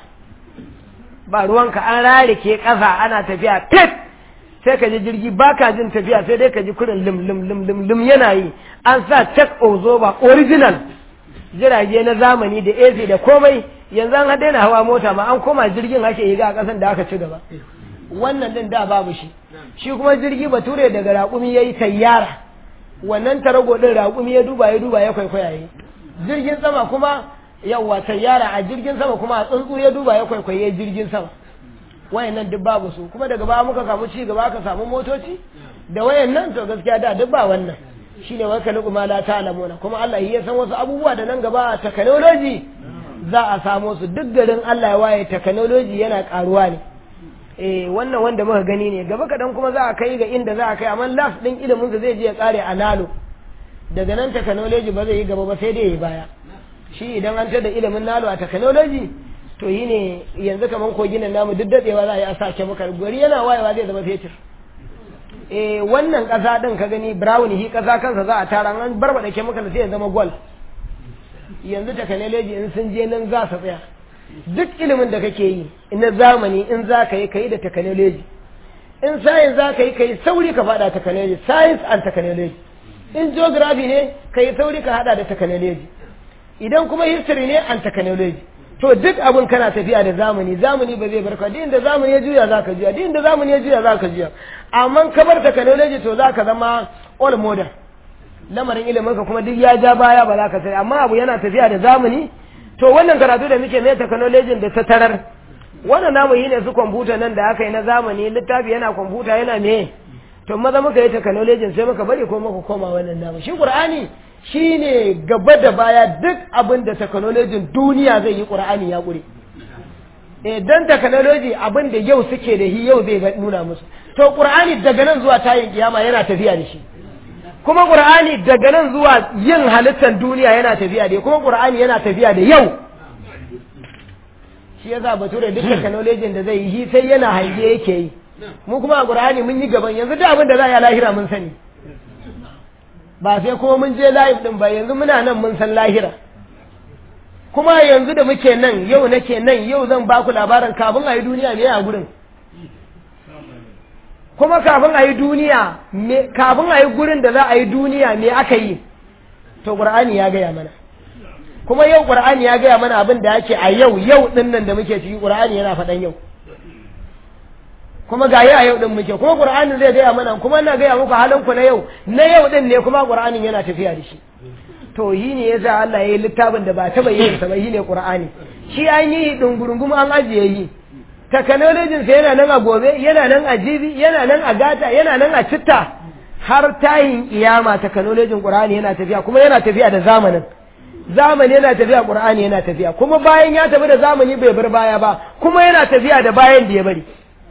ba ruwanka an rarike ƙasa ana tafiya fit sai ka ji jirgi ba ka jin tafiya sai dai ka ji kurin lim lim lim lim lim yana yi an sa check ozoba original jirage na zamani da AC da komai yanzu an daina hawa mota ma an koma jirgin ake yi a ƙasan da aka ci gaba wannan din da babu shi shi kuma jirgi bature daga raƙumi ya yi tayyara wannan tarago din raƙumi ya duba ya duba ya kwaikwaya yi jirgin sama kuma yawwa tayyara a jirgin sama kuma a tsuntsu ya duba ya kwaikwaye jirgin sama wayannan duk babu su kuma daga baya muka samu ci gaba aka samu motoci da wayannan to gaskiya da duk ba wannan shine wa kalu ma la ta'lamuna kuma Allah ya san wasu abubuwa da nan gaba technology za a samu su duk garin Allah ya waye technology yana karuwa ne eh wannan wanda muka gani ne gaba kadan kuma za a kai ga inda za a kai amma last din ilimin zai je ya kare a nalo daga nan technology ba zai yi gaba ba sai dai ya yi baya shi idan an tada ilimin nalo a technology to yi ne yanzu kamar kogin nan namu duk daɗewa za a yi a sake maka gari yana wayewa zai zama fetur eh wannan ƙasa ɗin ka gani brown hi ƙasa kansa za a tara an barbaɗa chemical sai ya zama gold yanzu technology in sun je nan za su tsaya duk ilimin da kake yi na zamani in za ka yi ka yi da technology in science za ka yi ka yi sauri ka faɗa technology science and technology in geography ne ka yi sauri ka haɗa da technology idan kuma history ne and technology to duk abin kana tafiya da zamani zamani ba zai barka duk inda zamani ya juya za ka juya duk inda zamani ya juya za ka juya amma ka bar technology to za ka zama all modern lamarin ilimin ka kuma duk ya ja baya ba za ka sai amma abu yana tafiya da zamani to wannan karatu da muke mai technology da ta tarar wannan namu yi ne su kwamfuta nan da aka yi na zamani littafi yana kwamfuta yana me to maza muka yi technology sai muka bari ko muka koma wannan namu shi qur'ani shine gaba da baya duk abin da technology duniya zai yi qur'ani ya kure eh dan technology abin da yau suke da shi yau zai nuna musu to qur'ani daga nan zuwa tayin kiyama yana tafiya da shi kuma qur'ani daga nan zuwa yin halittar duniya yana tafiya da kuma qur'ani yana tafiya da yau shi yasa bature duk technology da zai yi sai yana hange yake yi mu kuma a qur'ani mun yi gaban yanzu duk abin da za a yi lahira mun sani ba sai kuma mun je live din ba yanzu muna nan mun san lahira kuma yanzu da muke nan yau nake nan yau zan ba ku labarin kafin a yi duniya me a gurin kuma kafin a yi duniya kafin a yi gurin da za a yi duniya me aka yi to qur'ani ya gaya mana kuma yau qur'ani ya gaya mana abin da yake a yau yau din nan da muke ciki qur'ani yana faɗan yau kuma ga yi a yau din muke kuma qur'ani zai gaya mana kuma ina gaya muku halin ku na yau na yau din ne kuma qur'anin yana tafiya da shi to yi ne yasa Allah ya yi littafin da ba taba yin sa ba yi ne qur'ani shi an yi dungurungum an ajiye yi technology sa yana nan a gobe yana nan a jibi yana nan a gata yana nan a citta har tayin kiyama technology qur'ani yana tafiya kuma yana tafiya da zamanin zamani yana tafiya qur'ani yana tafiya kuma bayan ya tafi da zamani bai bar baya ba kuma yana tafiya da bayan da ya bari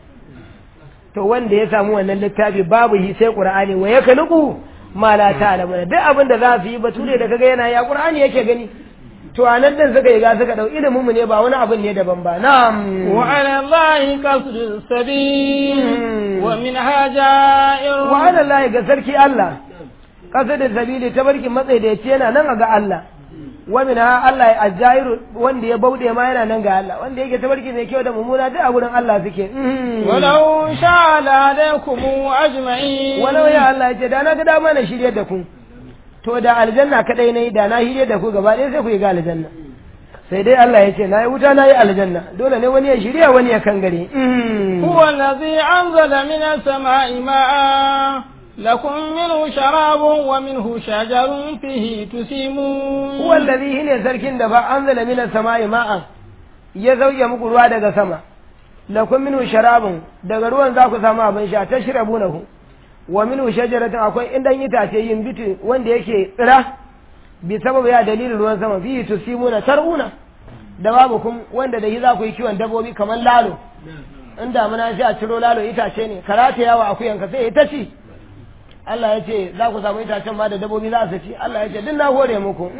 to wanda ya samu wannan littafi babu yi sai qur'ani wa ya kaluku ma la ta'lamuna duk abin da za su yi bature da kaga yana ya qur'ani yake gani to anan din suka yi ga suka dau ilimin mu ne ba wani abin ne daban ba na'am wa ala allahi qasdu sabil wa min hajair wa ala allahi ga sarki Allah qasdu sabili tabarkin matsayi da yace yana nan ga Allah wa min ha Allah ya ajairu wanda ya bauɗe ma yana nan ga Allah wanda yake tabarki mai kyau da mummuna duk a gurin Allah suke walau sha la alaikum ajma'in walau ya Allah yace da na ga dama na shirye da ku to da aljanna kadai nayi da na shirye da ku gaba ɗaya sai ku yi ga aljanna sai dai Allah ya ce na yi wuta na yi aljanna dole ne wani ya shirya wani ya kangare huwa allazi anzala minas sama'i ma'a لكم منه شراب ومنه شجر فيه تسيمون هو الذي هنا سركن دفع أنزل من السماء ماء يزوج مقروا دغ سما لكم منه شراب دغ ruwan za ku samu abin sha tashrabunahu wa minhu shajaratun akwai indan itace yin bitu wanda yake tsira bi sababu ya dalilin ruwan sama fi tusimuna taruna da babu kun wanda da yi za ku yi kiwon dabbobi kamar lalo in damuna sai a ciro lalo itace ne karata yawa akuyanka sai ita ci Allah ya ce za ku samu itacen ma da dabobi za su ci Allah ya ce duk na hore muku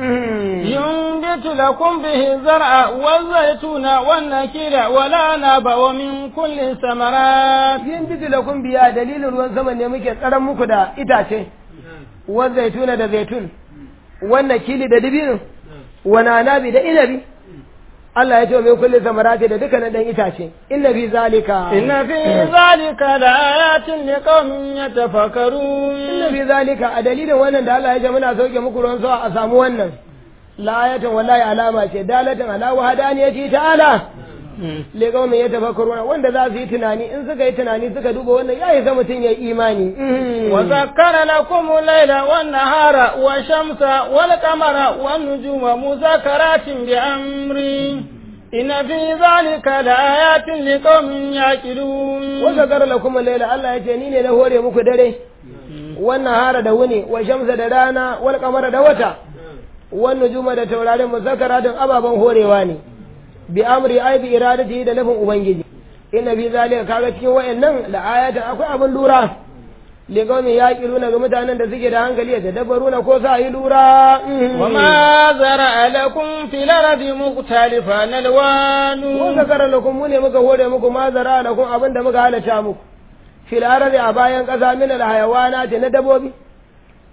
yunbitu lakum bihi zar'a wal zaytuna wan nakira wala naba wa min kulli samarat yunbitu lakum biya dalilin ruwan sama ne muke tsaron muku da itace wal zaytuna da zaitun wan nakili da dibino wa nanabi da inabi Allah ya ce min kulli samarati da dukkanin dan itace inna fi zalika inna fi zalika la ayatin liqaumin yatafakkarun inna fi zalika a dalilin wannan da Allah ya ce muna sauke muku ruwan sama a samu wannan la ayatin wallahi alama ce dalatin ala wahdaniyati ta'ala liqaumin yatafakkaruna wanda za su yi tunani in suka yi tunani suka duba wannan yayi ga mutum ya imani wa zakkara lakum al-laila wan nahara wa shamsa wal qamara wan nujuma muzakkaratin bi amri inna fi zalika la ayatin liqaumin yaqilun wa zakkara lakum al-laila Allah ya ce ni ne na hore muku dare wan nahara da wuni wa shamsa da rana wal qamara da wata wan nujuma da taurarin muzakkaratin ababan horewa ne bi amri ai bi iradati da nufin ubangiji inna bi zalika kaga cikin wayannan da ayatan akwai abin lura li qaumin yaqiluna ga mutanen da suke da hankali da dabaruna ko sa yi lura wa ma zara'a lakum fil ardi mukhtalifan alwanu ko zakara lakum mu ne muka hore muku ma zara'a lakum abin da muka halatta muku fil ardi a bayan kasa min al hayawanati na dabobi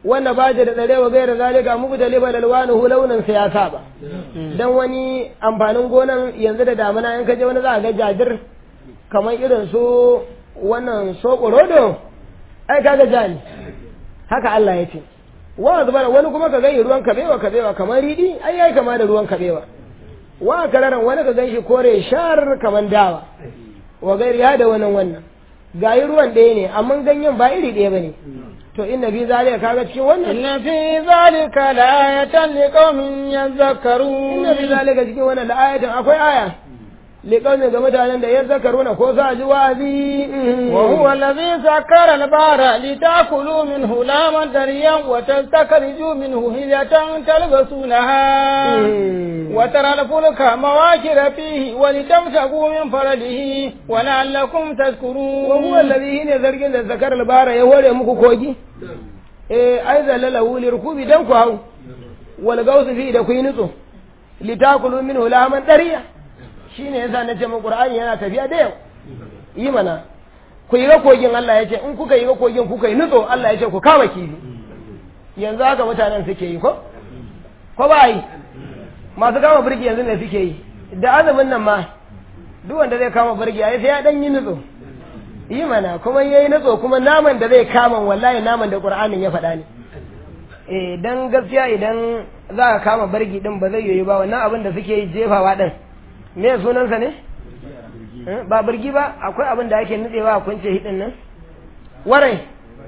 wanda ba da tsare wa gaira zalika muku da liba lalwanu launin sa ya saba dan wani amfanin gonan yanzu da damuna in ka je wani za ga jajir kamar irin su wannan sokorodo ai kaga jani haka Allah ya ce wa zubar wani kuma ka gani ruwan kabewa kabewa kamar ridi ai yayi kama da ruwan kabewa wa kararan wani ka ganshi kore shar kamar dawa wa gairi ya da wannan wannan gayi ruwan ɗaya ne amma ganyen ba iri ɗaya bane to inna fi zalika kaga cikin wannan inna fi zalika la'ayatan liqaumin yadhakkarun inna fi zalika cikin wannan la'ayatan akwai aya liqaumin ga mutanen da yadhakkaruna ko sa ji wa'azi wa huwa alladhi sakkara al-bahra litakulu minhu laman dariyan wa tastakhriju minhu hilyatan talbasunaha wa tara al-fulka mawakira fihi wa litamsaku min faradihi wa la'allakum tadhkurun wa huwa alladhi ne zargin da zakara al-bahra ya hore muku kogi eh ai zalalahu lirkubi dan ku hau wal gausu fi da ku yi nutso litakulu minhu laman dariya shine yasa na ce qur'ani yana tafiya da yau yi mana ku yi ga kogin Allah ya ce in kuka yi ga kogin kuka yi nutso Allah ya ce ku kama kifi yanzu haka mutanen suke yi ko ko ba yi masu kama birgi yanzu ne suke yi da azumin nan ma duk wanda zai kama birgi ya sai ya dan yi nutso yi mana kuma yayi nutso kuma naman da zai kama wallahi naman da qur'anin ya faɗa ne eh dan gaskiya idan za ka kama birgi din ba zai yoyi ba wannan abin da suke yi jefawa din me sunansa ne ba birgi ba akwai abin da ake nutsewa a kunce hidin nan warai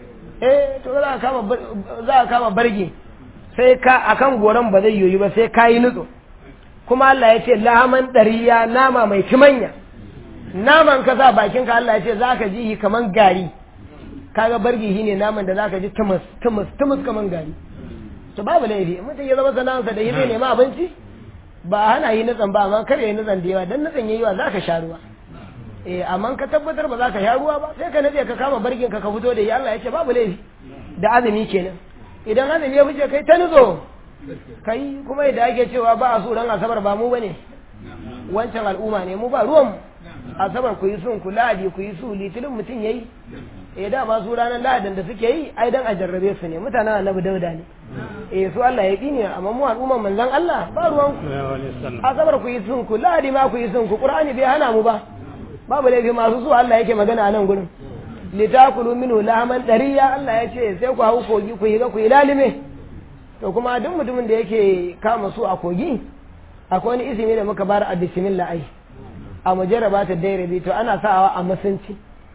eh to za a kama za a kama bargi sai ka akan goron ba zai yoyi ba sai ka yi nutso kuma Allah ya ce lahaman dariya nama mai kimanya naman ka sa bakin ka Allah ya ce zaka ji shi kaman gari kaga bargi shine naman da zaka ji tumus tumus tumus kaman gari to babu laifi mutum ya zama sana'arsa da yi zai nema abinci ba hana yi nutsan ba amma kar ya yi nutsan da yawa dan nutsan yayi wa zaka sha ruwa eh amma ka tabbatar ba za ka sha ruwa ba sai ka nade ka kama bargin ka ka fito da yi Allah ya ce babu laifi da azumi kenan idan azumi ya fice kai ta nutso kai kuma yadda ake cewa ba a so ran asabar ba mu bane wancan al'umma ne mu ba ruwan asabar ku yi sun ku ladi ku yi su litinin mutum yayi eh da ba su ranar lahadin da suke yi ai dan a jarrabe su ne mutanen annabi dauda ne eh su Allah ya ne amma mu al'umman manzon Allah ba ruwan ku asabar ku yi sun ku ladi ma ku yi sun ku qur'ani bai hana mu ba babu laifi masu su Allah yake magana a nan gurin litakulu minhu lahman dariya Allah ya ce sai ku hau kogi ku yi ga ku yi lalime to kuma duk mutumin da yake kama su a kogi akwai wani izini da muka bar a bismillah ai a mujarraba ta dairabi to ana sawa a musunci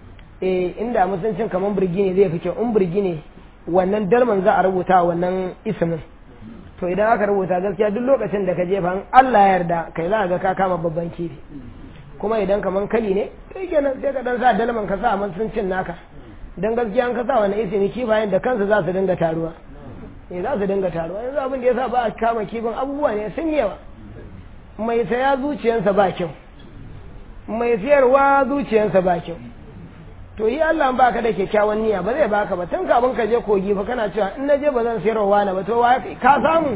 eh inda musuncin kaman birgi ne zai fi kyau in birgi ne wannan dalman za a rubuta wannan ismin to idan aka rubuta gaskiya duk lokacin da ka jefa in Allah ya yarda kai za ga ka kama babban kifi kuma idan kaman kali ne kai kenan sai ka dan sa dalman ka sa musuncin naka dan gaskiya an ka sa wannan ismi kifayen da kansu za su dinga taruwa eh za su dinga taruwa yanzu abin da yasa ba a kama kifin abubuwa ne sun yawa mai saya zuciyarsa ba kyau mai siyarwa zuciyarsa ba kyau to yi Allah ba ka da kyakkyawan niyya ba zai baka ba tun kafin ka je kogi fa kana cewa in na je ba zan sayarwa wani ba to wa ka samu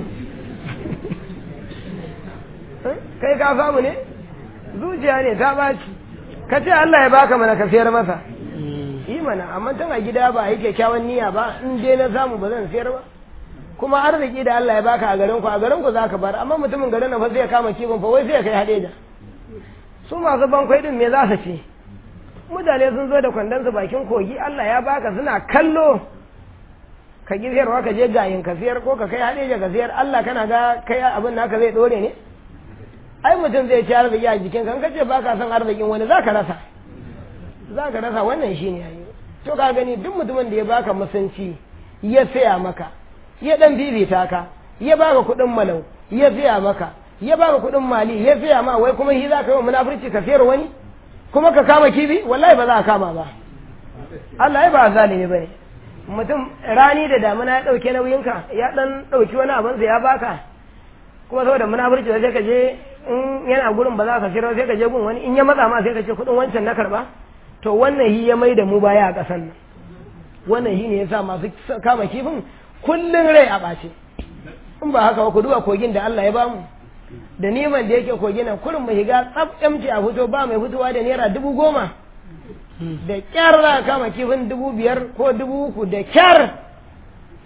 kai ka samu ne zuciya ne ta baci ka ce Allah ya baka mana ka sayar masa yi mana amma tun a gida ba yi kyakkyawan niyya ba in dai na samu ba zan sayar ba kuma arziki da Allah ya baka a garin ku a garin ku zaka bar amma mutumin garin na fa zai kama kibin fa wai sai ya kai hadeja su masu bankwai din me za su ce mutane sun zo da kwandonsu bakin kogi Allah ya baka suna kallo ka giziyarwa ka je gayin ka siyar ko ka kai haɗe ka siyar Allah kana ga kai abin naka zai ɗore ne ai mutum zai ci arziki a jikin kan kace baka son arzikin wani za ka rasa za ka rasa wannan shi ne to ka gani duk mutumin da ya baka musunci ya saya maka ya dan bibita ka ya baka kuɗin malau ya saya maka ya baka kuɗin mali ya saya ma wai kuma shi za ka yi wa munafurci ka sayar wani kuma ka kama kibi wallahi ba za a kama ba Allah ya ba zalimi bane mutum rani da damuna ya dauke nauyinka ya dan dauki wani abin ya baka kuma saboda munafurci sai ka je in yana gurin ba za ka shirya sai ka je gun wani in ya matsa ma sai ka ce kudin wancan na karba to wannan hi ya mai da mu baya a kasan nan wannan hi ne yasa masu kama kifin kullun rai a ɓace in ba haka ba ku duba kogin da Allah ya bamu da neman da yake kogi nan kurin mu higa tsaf yamci a fito ba mai fitowa da naira dubu goma da kyar za a kama kifin dubu biyar ko dubu uku da kyar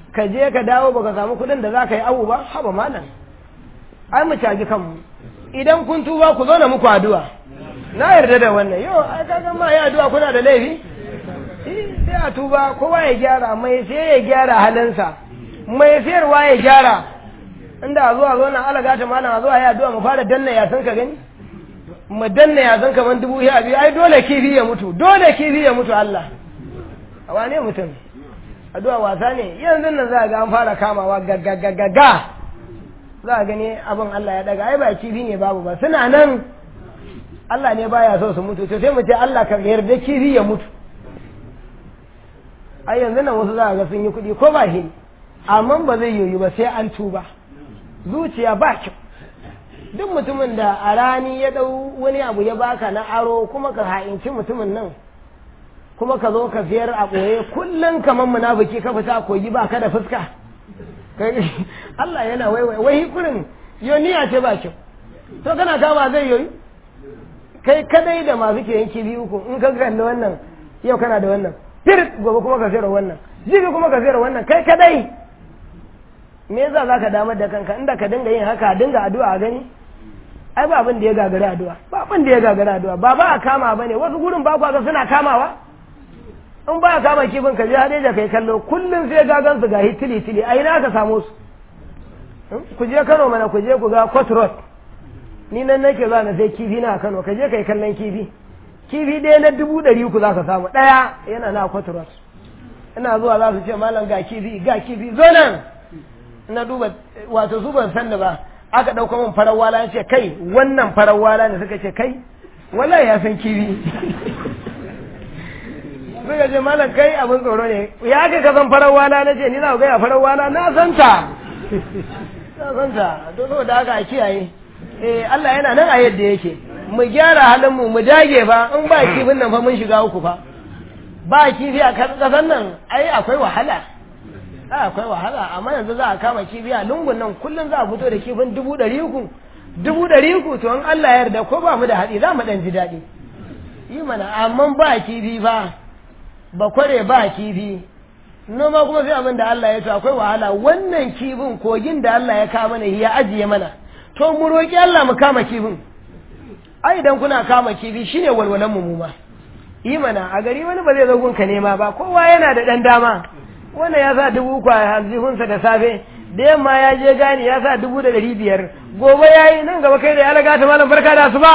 ka je ka dawo baka samu kuɗin da za ka yi abu ba haba malam ai mu caji kanmu idan kun tuba ku zo na muku addu'a na yarda da wannan yau ai kaga ma ya addu'a kuna da laifi sai a tuba kowa ya gyara mai sai ya gyara halinsa mai sayarwa ya gyara inda a zuwa zo nan alaga ta malam a zuwa ya addu'a mu fara danna ya san ka gani mu danna ya san kaman dubu ya biyu ai dole kifi ya mutu dole kifi ya mutu Allah a wane mutum addu'a wasa ne yanzu nan za ga an fara kamawa gaggagaggaga za a gani abin Allah ya daga ai ba kifi ne babu ba suna nan Allah ne baya so su mutu to sai mu ce Allah ka yarda kifi ya mutu ai yanzu nan wasu za a ga sun yi kuɗi ko ba shi amma ba zai yoyu ba sai an tuba zuciya ba kyau duk mutumin da a rani ya ɗau wani abu ya baka na aro kuma ka ha'inci mutumin nan kuma ka zo ka siyar a ɓoye kullum kamar munafiki ka fita kogi ba ka da fuska Allah yana waiwai wai kurin yoniya ce ba kyau to kana kama zai yoyi kai kadai da masu ke yanki biyu uku in ka kalli wannan yau kana da wannan fir gobe kuma ka sayar wannan jibi kuma ka sayar wannan kai kadai me yasa zaka damar da kanka inda ka dinga yin haka dinga addu'a a gani ai ba abin da ya gagari addu'a ba abin da ya gagari addu'a ba ba a kama bane wasu gurin ba ga suna kamawa in ba a kama kifin ka je hade da kai kallo kullum sai gagan su ga hitili tili ai na ka samu su ku je Kano mana ku je ku ga Cotrot ni nan nake za na sai kifi na Kano ka je kai kallon kifi kifi ɗaya na dubu ɗari uku za ka samu ɗaya yana na Cotrot ina zuwa za su ce malam ga kifi ga kifi zo nan na duba wato su ban san da ba aka ɗauka min farar wala ce kai wannan farar wala ne suka ce kai wallahi ya san kifi suka ce malam kai abin tsoro ne ya aka ka san farar wala na ce ni za ku gaya farar wala na san ta na san ta to saboda haka a kiyaye eh Allah yana nan a yadda yake mu gyara halin mu mu dage fa in ba kifin nan fa mun shiga uku fa ba kifi a kasan nan ai akwai wahala akwai wahala amma yanzu za a kama kifi a lungun nan kullum za a fito da kifin dubu ɗari uku dubu ɗari uku to in Allah ya yarda ko ba mu da haɗi za mu ɗan ji daɗi yi mana amma ba kifi fa ba kware ba kifi noma kuma sai abin da Allah ya to akwai wahala wannan kifin kogin da Allah ya kama mana ya ajiye mana to mu roƙi Allah mu kama kifin ai idan kuna kama kifi shine walwalan mu ma yi mana a gari wani ba zai zo gunka nema ba kowa yana da ɗan dama wannan ya sa dubu uku a aljihunsa da safe da yamma ya je gani ya sa dubu da ɗari biyar gobe ya yi nan gaba kai da ya laga ta malam barka da su ba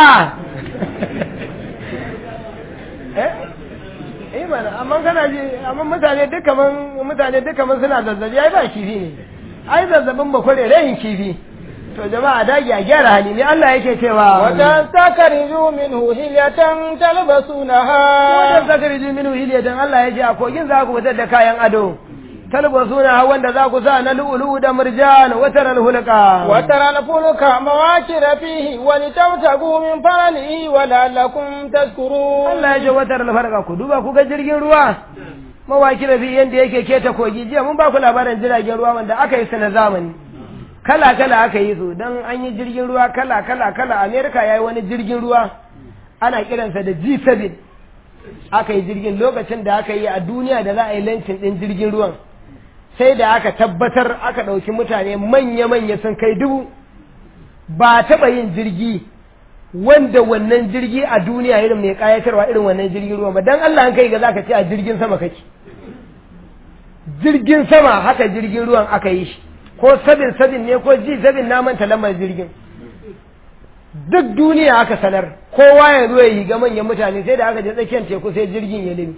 eh mana amma kana ji amma mutane duk kaman mutane duk kaman suna zazzabi ai ba kifi ne ai zazzabin ba kware rayin kifi to jama'a dage a gyara hali ne Allah yake cewa wajen takariju minhu hilyatan talbasunaha wajen takariju minhu hilyatan Allah ya ce a kogin za ku fitar da kayan ado talbasunaha wanda za ku sa na lu'ulu da murjan wa taral hulqa wa taral fulka mawakira fihi wa litabtagu min faralihi wa la'allakum tashkurun Allah ya ce wa taral farqa ku duba ku ga jirgin ruwa mawakira fi yanda yake keta kogi jiya mun ba ku labarin jiragen ruwa wanda aka yi su na zamani kala-kala aka yi su don an yi jirgin ruwa kala-kala-kala amerika ya yi wani jirgin ruwa ana kiransa da g7 aka yi jirgin lokacin da aka yi a duniya da za a yi lancin ɗin jirgin ruwan sai da aka tabbatar aka ɗauki mutane manya-manya sun kai dubu ba taɓa yin jirgi wanda wannan jirgi a duniya irin mai ƙayatarwa irin wannan jirgin ruwan ba don allah an kai ga za ka ce a jirgin sama kake jirgin sama haka jirgin ruwan aka yi shi ko sabin sabin ne ko ji sabin na manta lamar jirgin duk duniya aka sanar kowa ya zo ya yi ga manyan mutane sai da aka je tsakiyar teku sai jirgin ya limi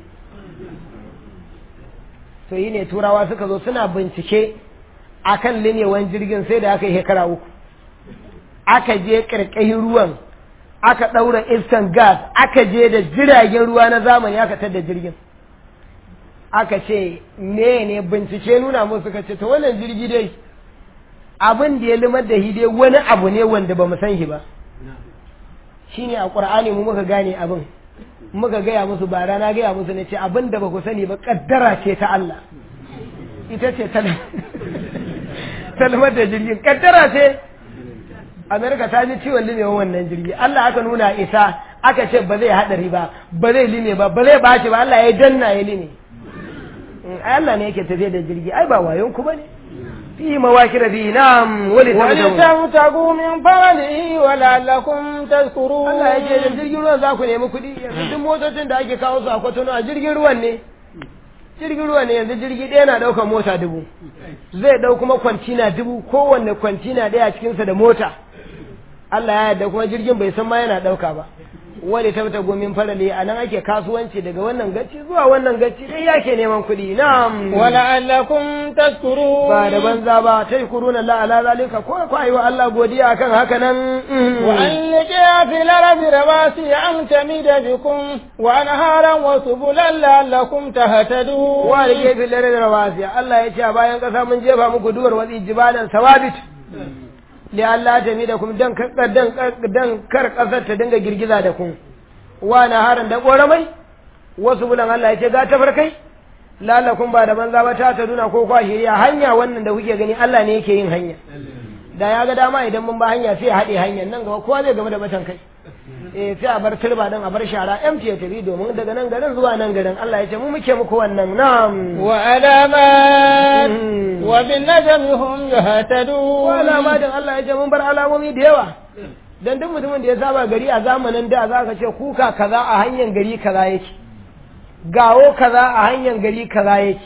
to yi ne turawa suka zo suna bincike akan linewan jirgin sai da aka yi shekara uku aka je karkashin ruwan aka ɗaura iskan gas aka je da jiragen ruwa na zamani aka tada jirgin aka ce me ne bincike nuna musu suka ce to wannan jirgi dai abin da ya limar da shi dai wani abu ne wanda ba mu san shi ba shine a qur'ani mu muka gane abin muka gaya musu ba rana gaya musu ne ce abin da ba ku sani ba kaddara ce ta Allah ita ce ta limar da jirgin kaddara ce Amerika ta ji ciwon limewa wannan jirgi Allah aka nuna isa aka ce ba zai haɗari ba ba zai lime ba ba zai baci ba Allah ya danna ya lime ai Allah ne yake tafiya da jirgi ai ba wayon ku bane fi mawakir bi na'am wali ولتبتغوا من فضله ولعلكم تشكرون Allah yake da jirgin ruwan za ku nemi kuɗi yanzu duk motocin da ake kawo su a kwatano a jirgin ruwan ne jirgin ruwan ne yanzu jirgi ɗaya na ɗaukar mota dubu zai ɗau kuma kwantina dubu kowanne kwantina ɗaya cikinsa da mota Allah ya yarda kuma jirgin bai san ma yana ɗauka ba wani tabta gomin farale a nan ake kasuwanci daga wannan gaci zuwa wannan gaci dai yake neman kuɗi na'am ولعلكم تشكرون ba da banza ba ta yi kuruna la ala zalika ko ko ayi wa Allah godiya akan haka nan وأن لقيا في الأرض رواسي أن تميد بكم وأنهارا وسبلا لعلكم تهتدون wa da gefe lare da rawasiya Allah ya ce a bayan ƙasa mun jefa muku duwar watsi jibalan sawabit li Allah ta mi da kuma dan kar dan dan kar ƙasar ta dinga girgiza da ku wa na haran da ƙoramai wasu bulan Allah ya ce ga tafarkai lalakun ba da banza ba ta taduna ko kwa shiriya hanya wannan da kuke gani Allah ne yake yin hanya da ya ga dama idan mun ba hanya sai ya haɗe hanyar nan gaba kowa zai game da batan kai eh sai a bar turba din a bar shara empty ya tafi domin daga nan garin zuwa nan garin Allah ya ce mu muke muku wannan na'am وعلامات Mm. وبالنجم هم يهتدون wala ma din Allah ya ce mun bar alamomi da yawa dan duk mutumin da ya saba gari a zamanin da za ka ce kuka kaza a hanyar gari kaza yake gawo kaza a hanyar gari kaza yake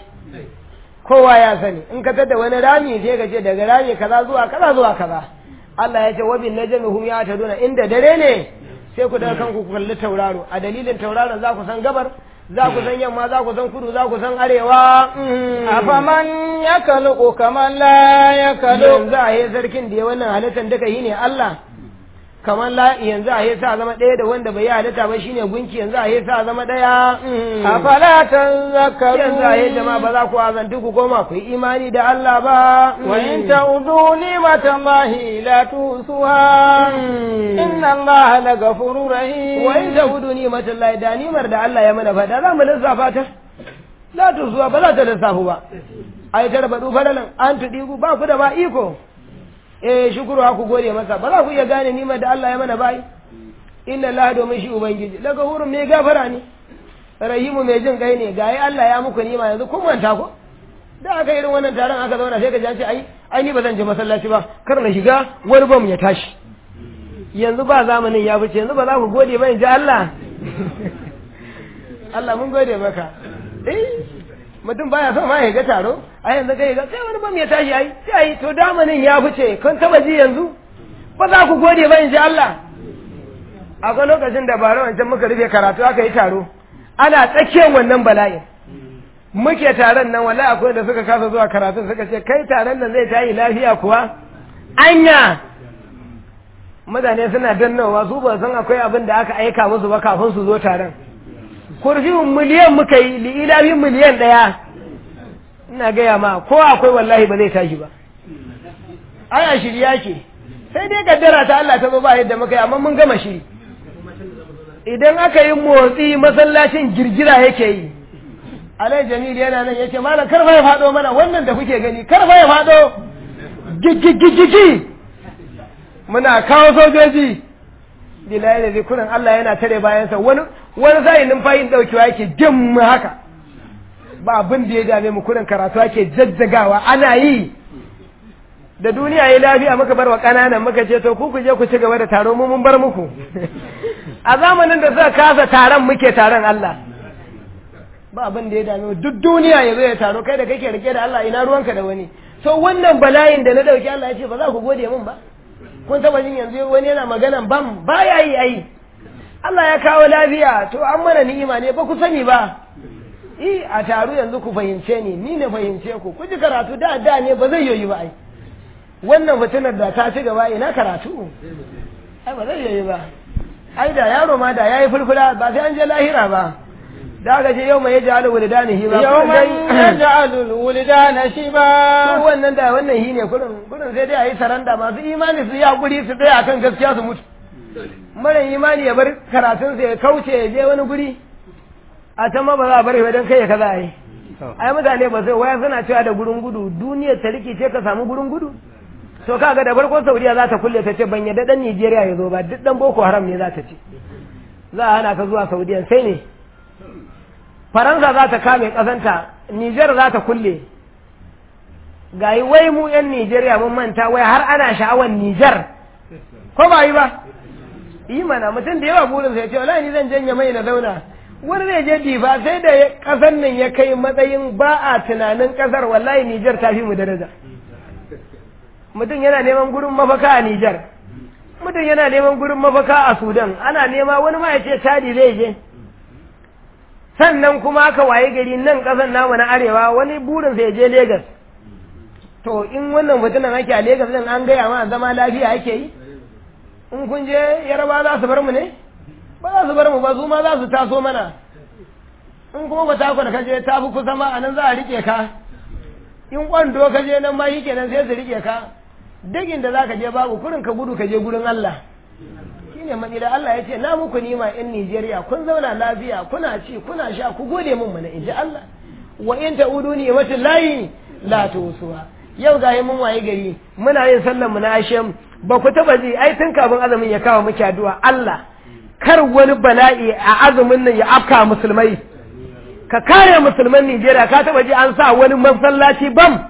kowa ya sani in ka tada wani rami sai ka ce daga rami kaza zuwa kaza zuwa kaza Allah ya ce wa bin najmi hum ya taduna inda dare ne sai ku daga kanku ku kalli tauraro a dalilin tauraron za ku san gabar za ku san yamma za ku san kudu za ku san arewa mm. أفمن يخلق كمن لا يخلق yanzu a yi sarkin da ya wannan halittar duka yi ne Allah kamar la yanzu a yi sa zama ɗaya da wanda bai yi halitta ba shine gunki yanzu a yi sa zama ɗaya mm. أفلا yanzu a yi jama'a ba تذكرون za ku azantu ku koma ku yi imani da Allah ba mm. وإن تعودوا نعمة الله لا تؤسوها Mm. إن الله لغفور رحيم wa in ta'udu ni'matal lahi da nimar da Allah ya mana fada za mu lissafa ta la tuzuwa ba za ta lissafu ba ai tarbadu fadalan an tudigu ba ku da ba iko eh shukuru ku gode masa ba za ku iya gane nimar da Allah ya mana bai inna Allah domin shi ubangiji daga hurun mai gafara ne rahimu mai jin kai ne ga Allah ya muku nima yanzu kun manta ko da aka irin wannan taron aka zauna sai ka ji an ce ai ai ni ba zan je masallaci ba kar na shiga wani bam ya tashi yanzu ba zamanin ya fice yanzu ba za ku gode ba in ji Allah Allah mun gode maka eh mutum baya son ma ya ga taro a yanzu kai ga sai wani bam ya tashi ai sai ai to zamanin ya fice kun taba ji yanzu ba za ku gode ba in ji Allah akwai lokacin da bara wancan muka rufe karatu aka yi taro ana tsakiyar wannan bala'in muke taron nan wallahi akwai da suka kasa zuwa karatun suka ce kai taron nan zai tayi lafiya kuwa anya mutane suna dannawa su ba san akwai abin da aka aika musu ba kafin su zo taron kurfin miliyan muka yi li'ilafin miliyan ɗaya ina gaya ma ko akwai wallahi ba zai tashi ba ana shirya ke sai dai kaddara ta Allah ta zo ba yadda muka yi amma mun gama shiri idan aka yi motsi masallacin girgira yake yi alai jamil yana nan yace malam karfa ya fado mana wannan da kuke gani karfa ya fado gigigigigi muna kawo sojoji bilayi da zikurin Allah yana tare bayansa wani wani sai numfayin daukewa yake dim haka ba abin da ya dame mu kurin karatu ake jajjagawa ana yi da duniya ya lafiya muka bar wa ƙananan muka ce to ku ku je ku ci gaba da taro mu mun bar muku a zamanin da suka kasa taron muke taron Allah ba abin da ya dame mu duk duniya ya zo ya taro kai da kake rike da Allah ina ruwanka da wani so wannan bala'in da na dauki Allah ya ce ba za ku gode min ba kun taba jin yanzu wani yana magana bam ba ya yi ai Allah ya kawo lafiya to an mana ni'ima ne ba ku sani ba i a taru yanzu ku fahimce ni ni ne fahimce ku ku ji karatu da da ne ba zai yoyi ba ai wannan fitinar da ta ci gaba ina karatu ai ba zai yoyi ba ai da yaro ma da yayi fulfula ba sai an je lahira ba da aka ce yau mai yaji alu wulidanihi ba يوم يجعل الولدان شبا ko wannan da wannan hi ne kurin kurin sai dai a yi saranda masu imani su yi hakuri su tsaya akan gaskiya su mutu mara imani ya bar karatun sa ya kauce ya je wani guri a can ma ba za a bari ba don kai ya kaza a yi ai mutane ba sai waya suna cewa da gurin gudu duniyar ta rikice ka samu gurin gudu to kaga da farko saudiya za ta kulle ta ce ban yadda dan nigeria ya zo ba duk dan boko haram ne za ta ce za a hana ka zuwa saudiya sai ne faransa za ta kame kasanta Nijar za ta kulle ga yi wai mu 'yan Nijeriya mun manta wai har ana sha'awar Nijar ko ba yi ba yi mana mutum da yawa burin sai ce wala ni zan janye mai na zauna wani zai je difa sai da kasar nan ya kai matsayin ba a tunanin kasar wallahi Nijar ta fi mu daraja mutum yana neman gurin mafaka a Nijar mutum yana neman gurin mafaka a Sudan ana nema wani ma ya ce tadi zai je sannan kuma aka waye gari nan ƙasar namu na arewa wani burin sai je Legas to in wannan fitinan ake a Legas din an gaya ma zama lafiya ake yi in kun je yaraba za su bar mu ne ba za su bar mu ba su ma za su taso mana in kuma ba tako da kaje ta fi kusa ma a nan za a rike ka in kwando ka je nan ma yi kenan sai su rike ka dagin da za ka je babu kurin ka gudu ka je gurin Allah shine matsila Allah ya ce na muku nima in Nijeriya kun zauna lafiya kuna ci kuna sha ku gode mun mana in ji Allah wa in ta'udu ni mata layi la tusuwa yau ga mun waye gari muna yin sallar mu na ashem ba ku taba ji ai tun kafin azumin ya kawo muke addu'a Allah kar wani bala'i a azumin nan ya afka musulmai ka kare musulman Nijeriya ka taba ji an sa wani masallaci bam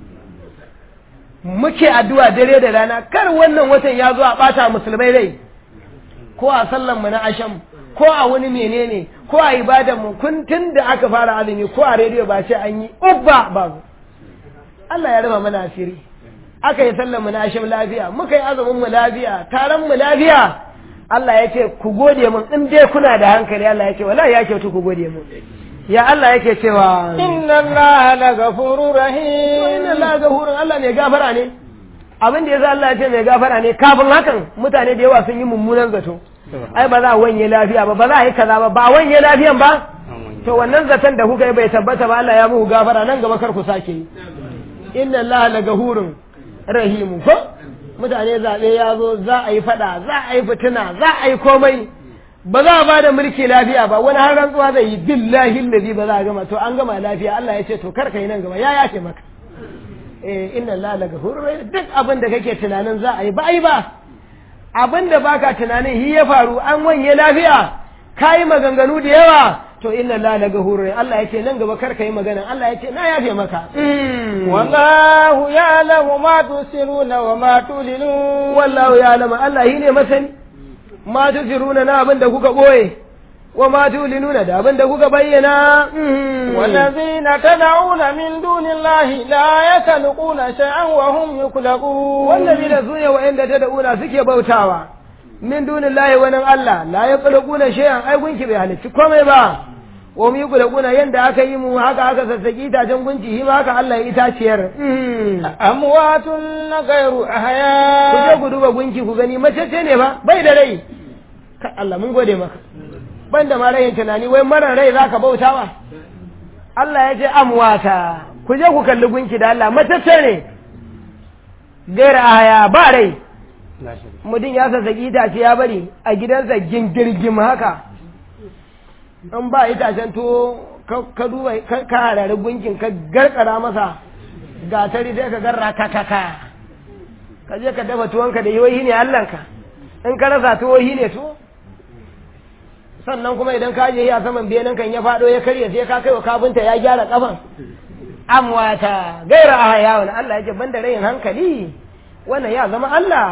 muke addu'a dare da rana kar wannan watan ya zo a bata musulmai rai ko a sallan mu na asham ko a wani menene ko a ibadan mu kun tun da aka fara azumi ko a rediyo ba ce an yi ubba babu Allah ya raba mana asiri aka yi sallan mu na asham lafiya muka yi azumin mu lafiya taron mu lafiya Allah ya ce ku gode mun in dai kuna da hankali Allah ya ce wallahi ya kyautu ku gode mun ya Allah yake cewa inna Allah la ghafurur rahim inna Allah ghafurun Allah ne gafara ne abin da yasa Allah ya ce mai gafara ne kafin hakan mutane da yawa sun yi mummunan zato ai ba za a wanye lafiya ba ba za a yi kaza ba ba a wanye lafiyan ba to wannan zaton da kuka yi bai tabbata ba Allah ya muku gafara nan gaba kar ku sake yi inna Allah la ghafurun rahimu ko mutane zaɓe ya zo za a yi faɗa za a yi fitina za a yi komai ba za a ba da mulki lafiya ba wani har rantsuwa zai yi billahi lazi ba za a gama to an gama lafiya Allah ya ce to kar ka yi nan gaba ya yace maka eh inna Allah la ghafurur rahim duk abin da kake tunanin za a yi ba ai ba abin da baka tunanin hi ya faru an wanye lafiya kai maganganu da yawa to inna Allah la ghafurur rahim Allah ya ce nan gaba kar ka yi magana Allah ya ce na yafe maka wallahu ya'lamu ma tusiruna wa ma tulinun wallahu ya'lamu Allah shi ne masani ma tusiruna na abin da kuka boye wa ma tulinuna da abin da kuka bayyana والذين تدعون من دون الله لا يخلقون شيئا وهم يخلقون والذين سune wa'anda tad'una suke bautawa min dunillahi wa nan Allah la yakhluquna shay'an ai gunki bai halicci komai ba wa mu yukhluquna yanda aka yi mu haka aka sassaki itacen gunki shi ma haka Allah ya itaciyar amwatun ghayru ku je ahya ku duba gunki ku gani macece ne ba bai da rai Ka Allah mun gode maka banda ma rayin tunani wai mara rai zaka bautawa Allah ya ce amwata ku je ku kalli gunki da Allah macece ne gaira ahaya ba rai mutum ya sassaki itace ya bari a gidansa gingirgim haka in ba itacen to ka duba ka harari gunkin ka garkara masa gatari sai ka garra ka ka ka ka je ka dafa tuwonka da yoyi ne allanka in ka rasa tuwoyi ne to sannan kuma idan ka je a saman benin kan ya faɗo ya karye sai ka kai wa kafinta ya gyara kafan amwata gaira a hayawun Allah ya ce banda rayin hankali wannan ya zama Allah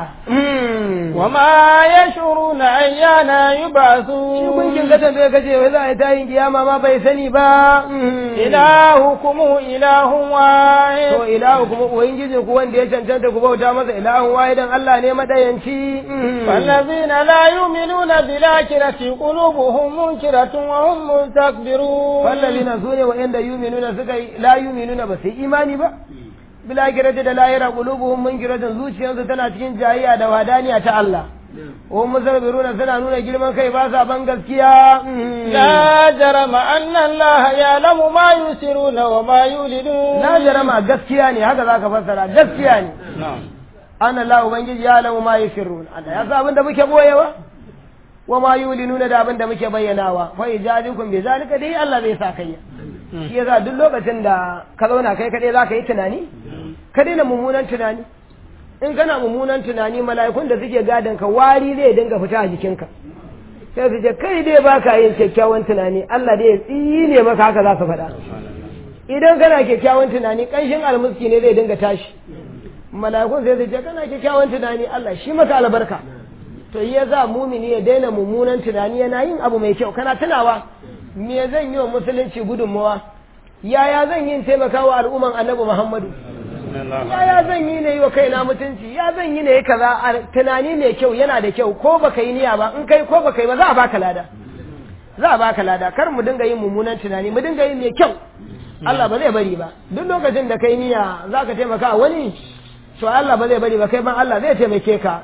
وما يشعرون أيان shi يبعثون gunkin ka tambaye ka ce wai za a yi tayin kiyama ma bai sani ba إلهكم إله to واحد ilahu kuma ubangijin ku wanda ya cancanta ku bauta masa ilahun wahidan Allah ne madayanci والذين لا يؤمنون بالآخرة قلوبهم منكرة وهم مستكبرون wallazina sune wa'anda yuminuna suka yi la yuminuna ba sai imani ba bila kirata da lahira qulubuhum munkiratun zuciyarsu tana cikin jayayya da wadaniya ta Allah wa musabbiruna suna nuna girman kai ba sa ban gaskiya لا جرم أن الله يعلم ما يسرون وما يولدون na jarama gaskiya ne haka zaka fassara gaskiya ne an Allah ubangiji ya alamu ma yusirrun Allah ya sa abin da muke boyewa wa ma yulinuna da abin da muke bayyanawa fa ijadukum bi zalika dai Allah zai sa kai shi yasa duk lokacin da ka zauna kai kadai zaka yi tunani ka daina mummunan tunani in kana mummunan tunani mala'ikun da suke gadon ka wari zai dinga fita a jikinka sai su ce kai dai baka yin kyakkyawan tunani Allah dai ya tsine maka haka za su faɗa idan kana kyakkyawan tunani kanshin almuski ne zai dinga tashi mala'ikun sai zai ce kana kyakkyawan tunani Allah shi maka albarka to ya za mumini ya daina mummunan tunani yana yin abu mai kyau kana tunawa me zan yi wa musulunci gudunmawa yaya zan yi taimakawa al'umman annabi Muhammadu yaya zan yi ne yi wa kaina mutunci ya zan yi ne kaza tunani mai kyau yana da kyau ko baka yi niyya ba in kai ko baka yi ba za a baka lada za a baka lada kar mu dinga yin mummunan tunani mu dinga yin mai kyau Allah ba zai bari ba duk lokacin da kai niyya za ka taimaka wani to Allah ba zai bari ba kai ban Allah zai taimake ka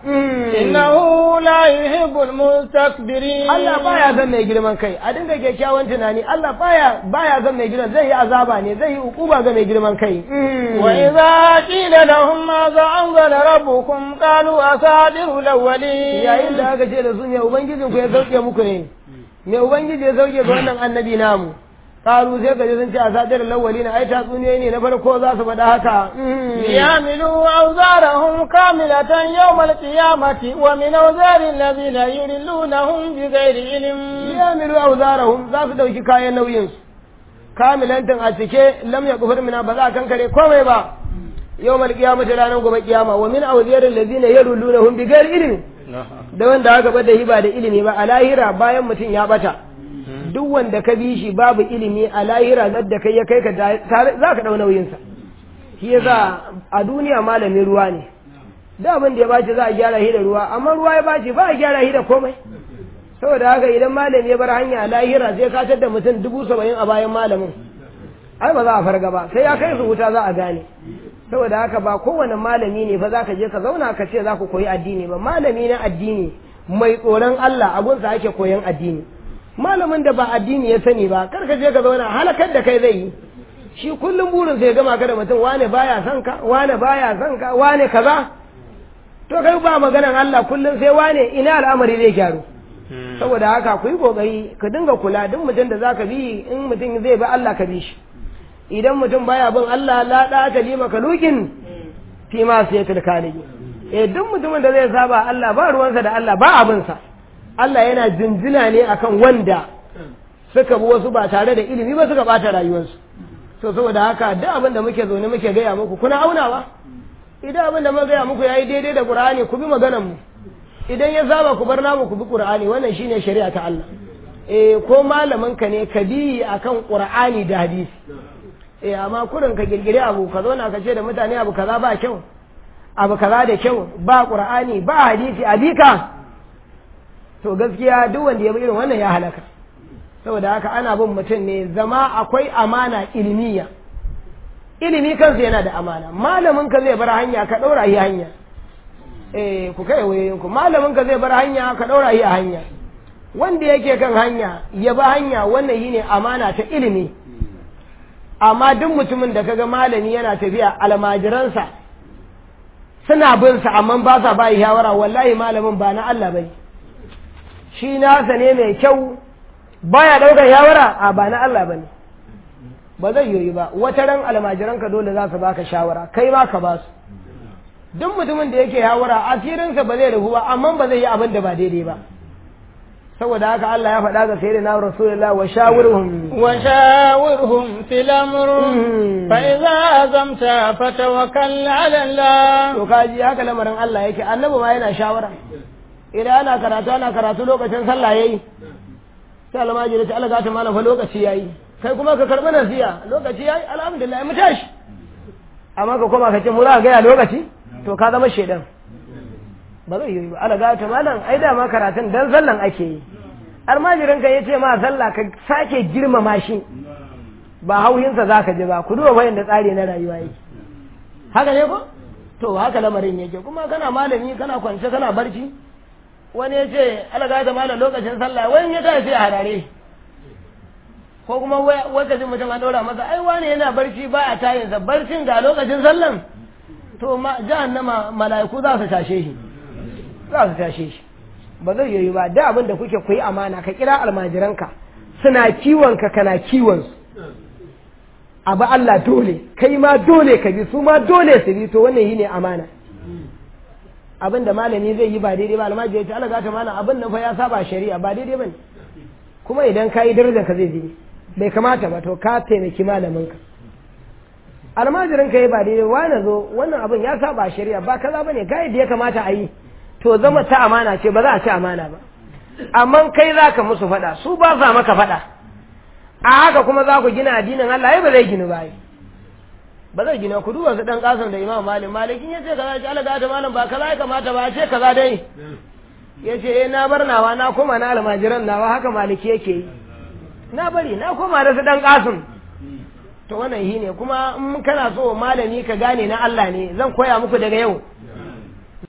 innahu la yuhibbul mustakbirin Allah baya zan mai girman kai a dinga kyakkyawan tunani Allah baya baya zan mai girman zai yi azaba ne zai yi ukuba ga mai girman kai wa idza qila lahum ma za anzala rabbukum qalu asadirul awwalin yayin da aka ce da su ne ubangijin ku ya sauke muku ne me ubangiji ya sauke ga wannan annabi namu karu sai ka ji sun ce a sadar lawali na ai tatsuniyoyi ne na farko za su faɗa haka yamilu awzarahum kamilatan yawmal qiyamati wa min awzari alladhina yudillunahum bighairi ilm yamilu awzarahum za su dauki kayan nauyin su kamilantan a cike lam yakfur mina ba za a kankare komai ba yawmal qiyamati ranar gobe kiyama wa min awzari alladhina yudillunahum bighairi ilm da wanda aka bada hiba da ilimi ba a lahira bayan mutum ya bata duk wanda ka bi shi babu ilimi a lahira da kai ya kai ka za ka ɗau nauyinsa shi yasa a duniya malami ruwa ne da abin da ya baci za a gyara shi da ruwa amma ruwa ya baci ba a gyara shi da komai saboda haka idan malami ya bar hanya a lahira sai ka da mutum dubu saba'in a bayan malamin ai ba za a farga ba sai ya kai su wuta za a gane saboda haka ba kowane malami ne fa za ka je ka zauna ka ce za ku koyi addini ba malami na addini mai tsoron Allah abunsa ake koyan addini malamin da ba addini ya sani ba kar ka je ka zauna halakar da kai zai yi shi kullum burin sai ya gama ka da mutum wane baya son ka wane baya son ka wane kaza to kai ba maganan Allah kullum sai wane ina al'amari zai gyaru saboda haka ku yi kokari ka dinga kula duk mutum da zaka bi in mutum zai bi Allah ka bi shi idan mutum baya bin Allah la da ta lima kalukin fi ma sai tilkalibi eh duk mutumin da zai saba Allah ba ruwansa da Allah ba abinsa Allah yana jinjina ne akan wanda suka bi wasu ba tare da ilimi ba suka bata rayuwarsu to saboda haka duk abin da muke zaune muke gaya muku kuna aunawa idan abin da muka gaya muku yayi daidai da Qur'ani ku bi maganar mu idan ya zaba ku bar namu ku bi Qur'ani wannan shine shari'a ta Allah eh ko malamin ka ne ka bi akan Qur'ani da hadisi eh amma kurin ka girgire abu ka zauna ka ce da mutane abu kaza ba kyau abu kaza da kyau ba Qur'ani ba hadisi a bika to gaskiya duk wanda ya bi irin wannan ya halaka saboda haka ana bin mutum ne zama akwai amana ilmiya ilimi kansa yana da amana malamin ka zai bar hanya ka daura yi hanya eh ku kai wayoyin ku malamin ka zai bar hanya ka daura yi a hanya wanda yake kan hanya ya ba hanya wannan yine amana ta ilimi amma duk mutumin da kaga malami yana tafiya almajiransa suna bin sa amma ba sa ba shawara wallahi malamin ba na Allah bane shi nasa ne mai kyau baya daukar shawara a ba na Allah bane ba zai yoyi ba wata ran almajiranka dole za su baka shawara kai ma ka ba su duk mutumin da yake shawara asirinsa ba zai rabu ba amma ba zai yi abin da ba daidai ba saboda haka Allah ya faɗa ga sayyidina Rasulullah wa shawirhum wa shawirhum fil amr fa idza azamta fatawakkal ala Allah to kaji haka lamarin Allah yake annabi ma yana shawara idan ana karatu ana karatu lokacin sallah yayi sai almajiri ta Allah ta mana fa lokaci yayi kai kuma ka karbi nasiya lokaci yayi alhamdulillah mu tashi amma ka koma ka ce mu za ga ya lokaci to ka zama shedan ba zai yi ba ala ga ta malam ai da ma karatun dan sallan ake yi almajirin ka yace ma sallah ka sake girmama shi ba hauyinsa zaka ji ba ku duba bayan da tsari na rayuwa yake haka ne ko to haka lamarin yake kuma kana malami kana kwance kana barci wani ya ce ala ga ta malam lokacin sallah wani ya tashi a harare ko kuma lokacin mutum an ɗora masa ai wani yana barci ba a tayinsa barcin ga lokacin sallan to ma jahannama mala'iku za su tashe shi za su tashe shi ba zai yi ba da abin da kuke kuyi amana ka kira almajiranka suna kiwon ka kana kiwon su abu Allah dole kai ma dole ka bi su ma dole su bi to wannan yi ne amana abin da malami zai yi ba daidai ba almajiri ya ce Allah gata malam abin nan fa ya saba shari'a ba daidai ba ne kuma idan ka yi darajar ka zai je bai kamata ba to ka taimaki malaminka almajirin ka yi ba daidai wani zo wannan abin ya saba shari'a ba kaza bane ga yadda ya kamata a yi to zama ta amana ce ba za a ci amana ba amma kai za ka musu faɗa su ba sa maka faɗa a haka kuma za ku gina addinin Allah ai ba zai ginu ba ba zai gina ku duba su dan kasan da imam malik malikin ya ce kaza ce Allah ta malam ba kaza ya kamata ba ce kaza dai ya ce eh na bar nawa na koma na almajiran nawa haka maliki yake yi na bari na koma da su dan kasun to wannan shi ne kuma in kana so malami ka gane na Allah ne zan koya muku daga yau